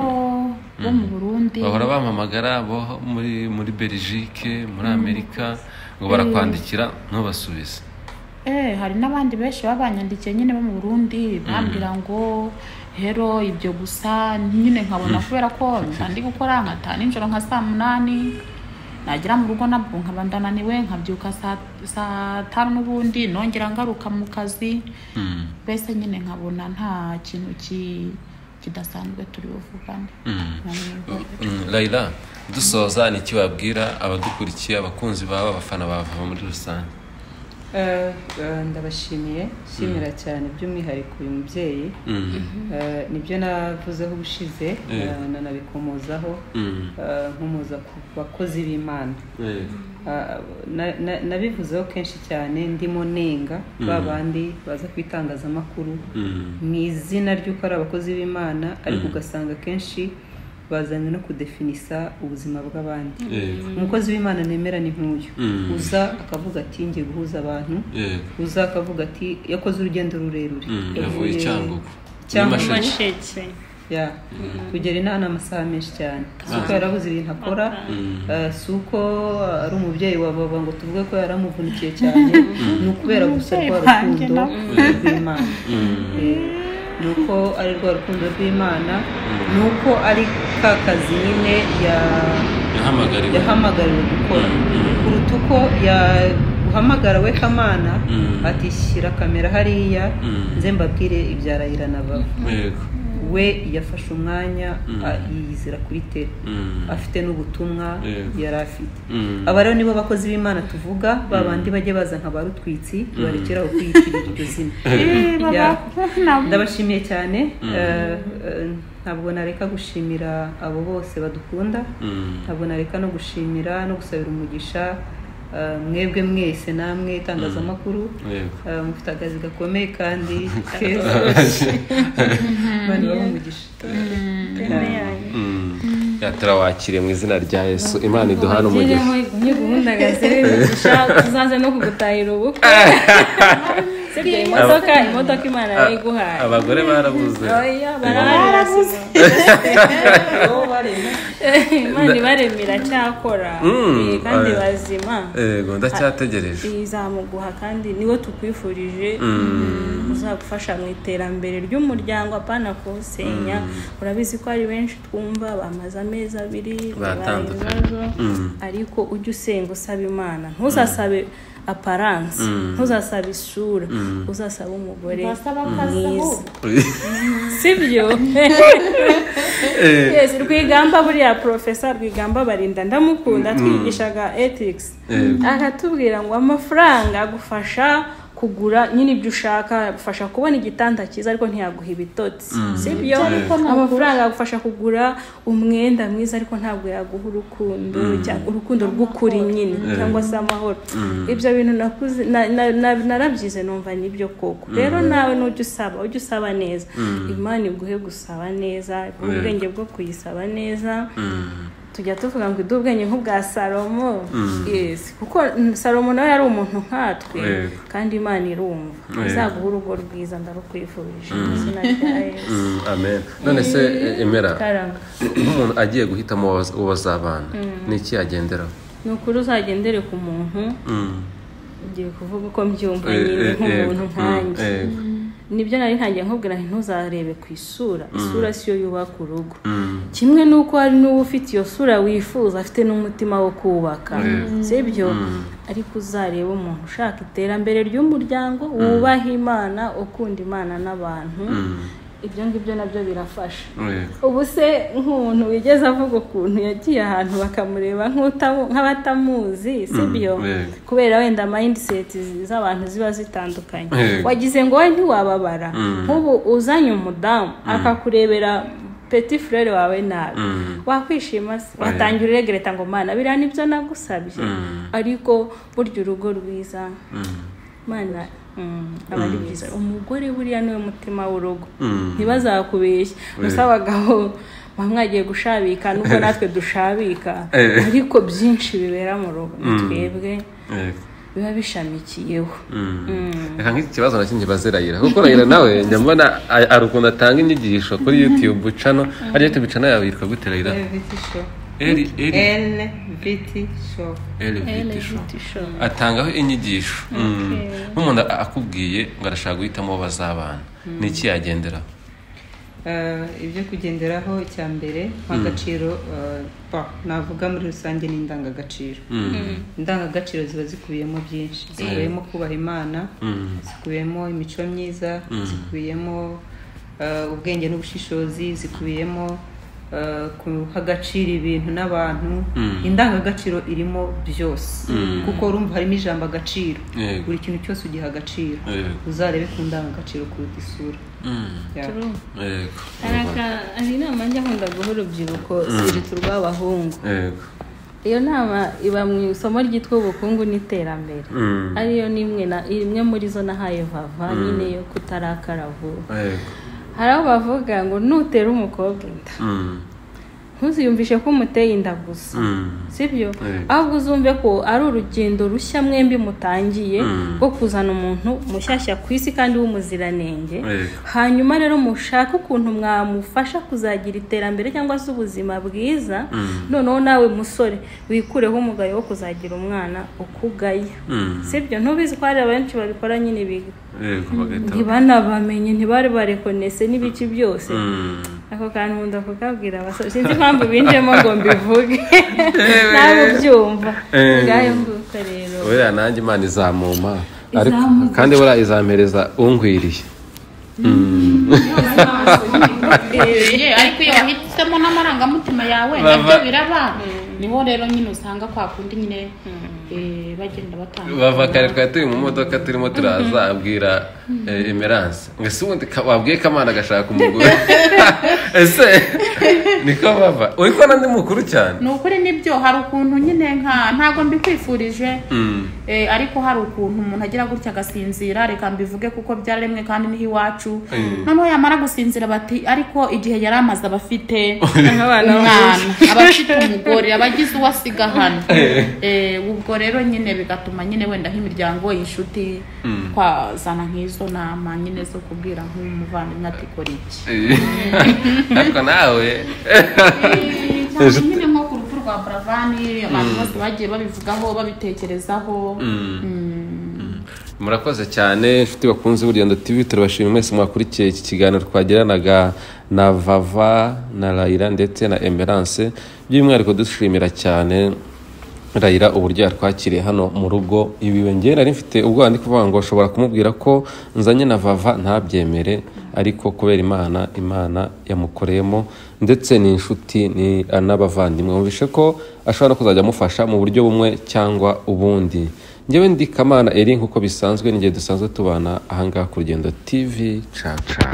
bo mu burundi bahora bampamagara bo muri muri belgique muri amerika ngo barakwandikira ntubasubize Eh, hari n'abandi benshi babanyandikiye nyine bo mu burundi bambwira ngo hero ibyo gusa nyine nkabona kubera ko ndi gukora nkataha nijoro nka saa munani nagera mu rugo nabwo nkaba ndananiwe nkabyuka saa- saa tanu n'ubundi nongera ngaruka mu kazi Mm. mbese nyine nkabona nta kintu ki- kidasanzwe turi buvugane Nkamwihorera. Mm, Raila dusoza n'iki wabwira abadukurikiye abakunzi bawe abafana ba Vava muri rusange Eh, eh, ndabashimiye shimira cyane by'umwihariko uyu mubyeyi Eh, nibyo navuzeho ubushize Eh. eh, nanabikomozaho Mm. eh, nkomoza ku bakozi b'imana Yego. Ah, na- na- nabivuzeho kenshi cyane ndimo nenga ba bandi baza ku itangazamakuru Mm. mu izina ry'uko ari abakozi b'imana ariko ugasanga kenshi bazanye no kudefinisa ubuzima bw'abandi Yego. umukozi w'imana nemera ni nk'uyu Mm. uza akavuga ati ngiye guhuza abantu Yego. uza akavuga ati yakoze urugendo rurerure Mm. Yavuye Cyangugu. Cyangugu. Nyamasheke. amasheke ya kugera inaha ni amasaha menshi cyane si uko yarabuze ibintu akora eh, si uko ari umubyeyi wa baba ngo tuvuge ko yaramuvunikiye cyane ni ukubera gusa rwa rukundo rw'imana Eh, ni uko ari rwa rukundo rw'imana ni uko ari ka kazi nyine ya Yahamagariwe. yahamagariwe gukora kuruta uko yahamagarawe kamana ati shyira kamera hariya nze mbabwire ibya rayira na baba Yego. we yafashe umwanya a- yiyizira kuri tele Mm. afite n'ubutumwa Yego. yari afite Mm. aba rero nibo bakozi b'imana tuvuga ba bandi bajye baza nka ba rutwitsi barekeraho kwiyitirira iryo zina Ya. ndabashimiye cyane Eh, eh, ntabwo nareka gushimira abo bose badukunda Mm. ntabwo nareka no gushimira no gusabira umugisha eh, mwebwe mwese namwe itangazamakuru Yego. eh, mufite akazi gakomeye kandi keza Imana ibahe umugisha Mm. Ya, turawakiriye mu izina rya yesu imana iduhane umugisha ni gahunda gaserebisha tuzaze no kugutahira ubukwe sibyo imodoka imodoka imana yayiguhaye abagore barabuze oya barahari imana ibaremera cyakora Mm, kandi oya. bazima yego ndacyategereje izamuguha kandi niwe tukwifurije uzagufasha mu iterambere ry'umuryango apana kuwusenya urabizi ko ari benshi twumva bamaze amezi abiri bibaye Batandukanye. ibibazo ariko ujye usenga usaba imana ntuzasabe aparanse ntuzasabe isura uzasabe umugore mwiza sibyo yes rwigamba buriya porofesa rwigamba barinda ndamukunda twigishaga ethics aratubwira ngo amafaranga agufasha kugura nyine ibyo ushaka agufasha kubona igitanda cyiza ariko ntiyaguha ibitotsi sibyo amafaranga agufasha kugura umwenda mwiza ariko ntabwo yaguha urukundo cyangwa urukundo rw'ukuri nyine cyangwa se amahoro ibyo bintu nakuze na- na- na- narabyize numva nibyo koko rero nawe nujya usaba ujye usaba neza imana iguhe gusaba neza iguhe ubwenge bwo kuyisaba neza tujya tuvuga ngo iduhe ubwenge nk'ubwa salomo yes kuko mm, salomo nawe yari umuntu nkatwe Yego. kandi imana irumva izaguha urugo rwiza ndarukwifurije mu izina rya yesu Mm, amen none se eh, emera karanga nk'umuntu agiye guhitamo uwo- uwo bazabana ni iki yagenderaho ni ukuri uzagendere ku muntu Mm. ugiye kuvuga uko mbyumva Eh, nyine eh, nk'umuntu yego. Mm, nkanjye yego. nibyo nari ntangiye nkubwira nti ntuzarebe ku isura isura siyo yubaka urugo Mm. kimwe n'uko hari n'uwo ufite iyo sura wifuza afite n'umutima wo kubaka sibyo ariko uzareba umuntu ushaka iterambere ry'umuryango wubaha imana ukunda imana n'abantu ibyo ngibyo nabyo birafasha Yego. ubu se nk'umuntu wigeze avuga ukuntu yagiye ahantu bakamureba nk'utamu- nk'abatamuzi sibyo yego. kubera wenda mindset z'abantu ziba zitandukanye Yego. wagize ngo wowe ntiwababara nk'ubu uzanye umudamu akakurebera peti furere wawe nabi wakwishima se watangira uregereta ngo mana biriya nibyo nagusabye ariko burya urugo rwiza mana mm, aba ari byiza umugore buriya niwe mutima w'urugo ntibazakubeshye gusa abagabo baba mwagiye gushabika nubwo natwe dushabika Eh. ariko byinshi bibera mu rugo ni twebwe Yego. biba bishamikiyeho reka nk'iki kibazo nacyo nkibaze rayira kuko rayira nawe njya mbona a- hari ukuntu atanga inyigisho kuri yutube cano ari yutube cano yawe yitwa gute rayira LVT show eri eri LVT show eri viti show atangaho inyigisho Mm. nk'umuntu a- akubwiye ngo arashaka guhitamo uwo bazabana ni iki yagenderaho Eh, ibyo kugenderaho icya mbere nk'agaciro eh, ba, navuga muri rusange ni indangagaciro indangagaciro ziba zikubiyemo byinshi zikubiyemo kubaha imana zikubiyemo imico myiza zikubiyemo eh, ubwenge n'ubushishozi zikubiyemo eh, kuhagacira ibintu n'abantu indangagaciro irimo byose kuko urumva harimo ijambo agaciro Yego. buri kintu cyose ugiha agaciro Yego. uzarebe ku ndangagaciro kuruta isura Yeah. yego hari aka- hari inama njya nkunda guha urubyiruko sirutu rw'abahungu yego iyo nama iba mu isomo ryitwa ubukungu n'iterambere Mm. ariyo nimwe na- imwe muri zo nahaye vava nyine yo kutarakara vuba yego hari aho bavuga ngo nutera umukobwa inda Mm. ntuziyumvishe ko umuteye inda gusa Mm. sibyo Yego. ahubwo uzumve ko ari urugendo rushya mwembi mutangiye rwo kuzana umuntu mushyashya ku isi kandi w'umuziranenge Yego. hanyuma rero mushake ukuntu mwamufasha kuzagira iterambere cyangwa se ubuzima bwiza noneho nawe musore wikureho umugayo wo kuzagira umwana ukugaya Mm. sibyo ntubizi ko hari abenshi babikora nyine bi- yego bagahita ntibanabamenye ntibari barekonese n'ibiki byose Mm. ako kantu nkunda kukabwira abasore sinzi impamvu binjemo ngo mbivuge nawe ubyumva Eh. ngayo mvuka rero oya nanjye imana izamuma ariko kandi buriya izampereza unkwiriye Eh, ariko iyo wahisemo n'amarangamutima yawe nabyo biraba niho rero nyine usanga kwa kundi nyine eh, bagenda batanga bava kare twari turi mu modoka turimo turaza abwira eh, emerance ngo ese ubundi ka- wabwiye kamana agashaka umugore ese niko bava uri kubona ndi mukuru cyane ni ukuri nibyo hari ukuntu nyine nka ntabwo mbikwifurije Eh, ariko hari ukuntu umuntu agira gutya agasinzira reka mbivuge kuko byararemwe kandi niho iwacu noneho yamara gusinzira bati ariko igihe yari amaze abafite umwana abafite umugore abagize uwo asiga hano Eh, ubwo rero nyine bigatuma nyine wenda nk'imiryango inshuti twazana nk'izo nama nyine zo kubwira nk'umuvandimwe ati kora iki ariko nawe cyane nyine nko ku rupfu rwa buravani abantu bose bagiye babivugaho babitekerezaho murakoze cyane inshuti bakunze burya tv turabashimira mwese mwakurikiye iki kiganiro twagiranaga na vava na rayira ndetse na emerance by'umwihariko dushimira cyane rayira uburyo yatwakiriye hano mu rugo ibi njye nari mfite ubwoba ndi kuvuga ngo ushobora kumubwira ko nzanye na vava ntabyemere ariko kubera imana imana yamukoreyemo ndetse ni inshuti ni n'abavandimwe mwumvishe ko ashobora no kuzajya amufasha mu buryo bumwe cyangwa ubundi njyewe ndi kamana eri nk'uko bisanzwe n'igihe dusanzwe tubana ahangaha ku rugendo tv caca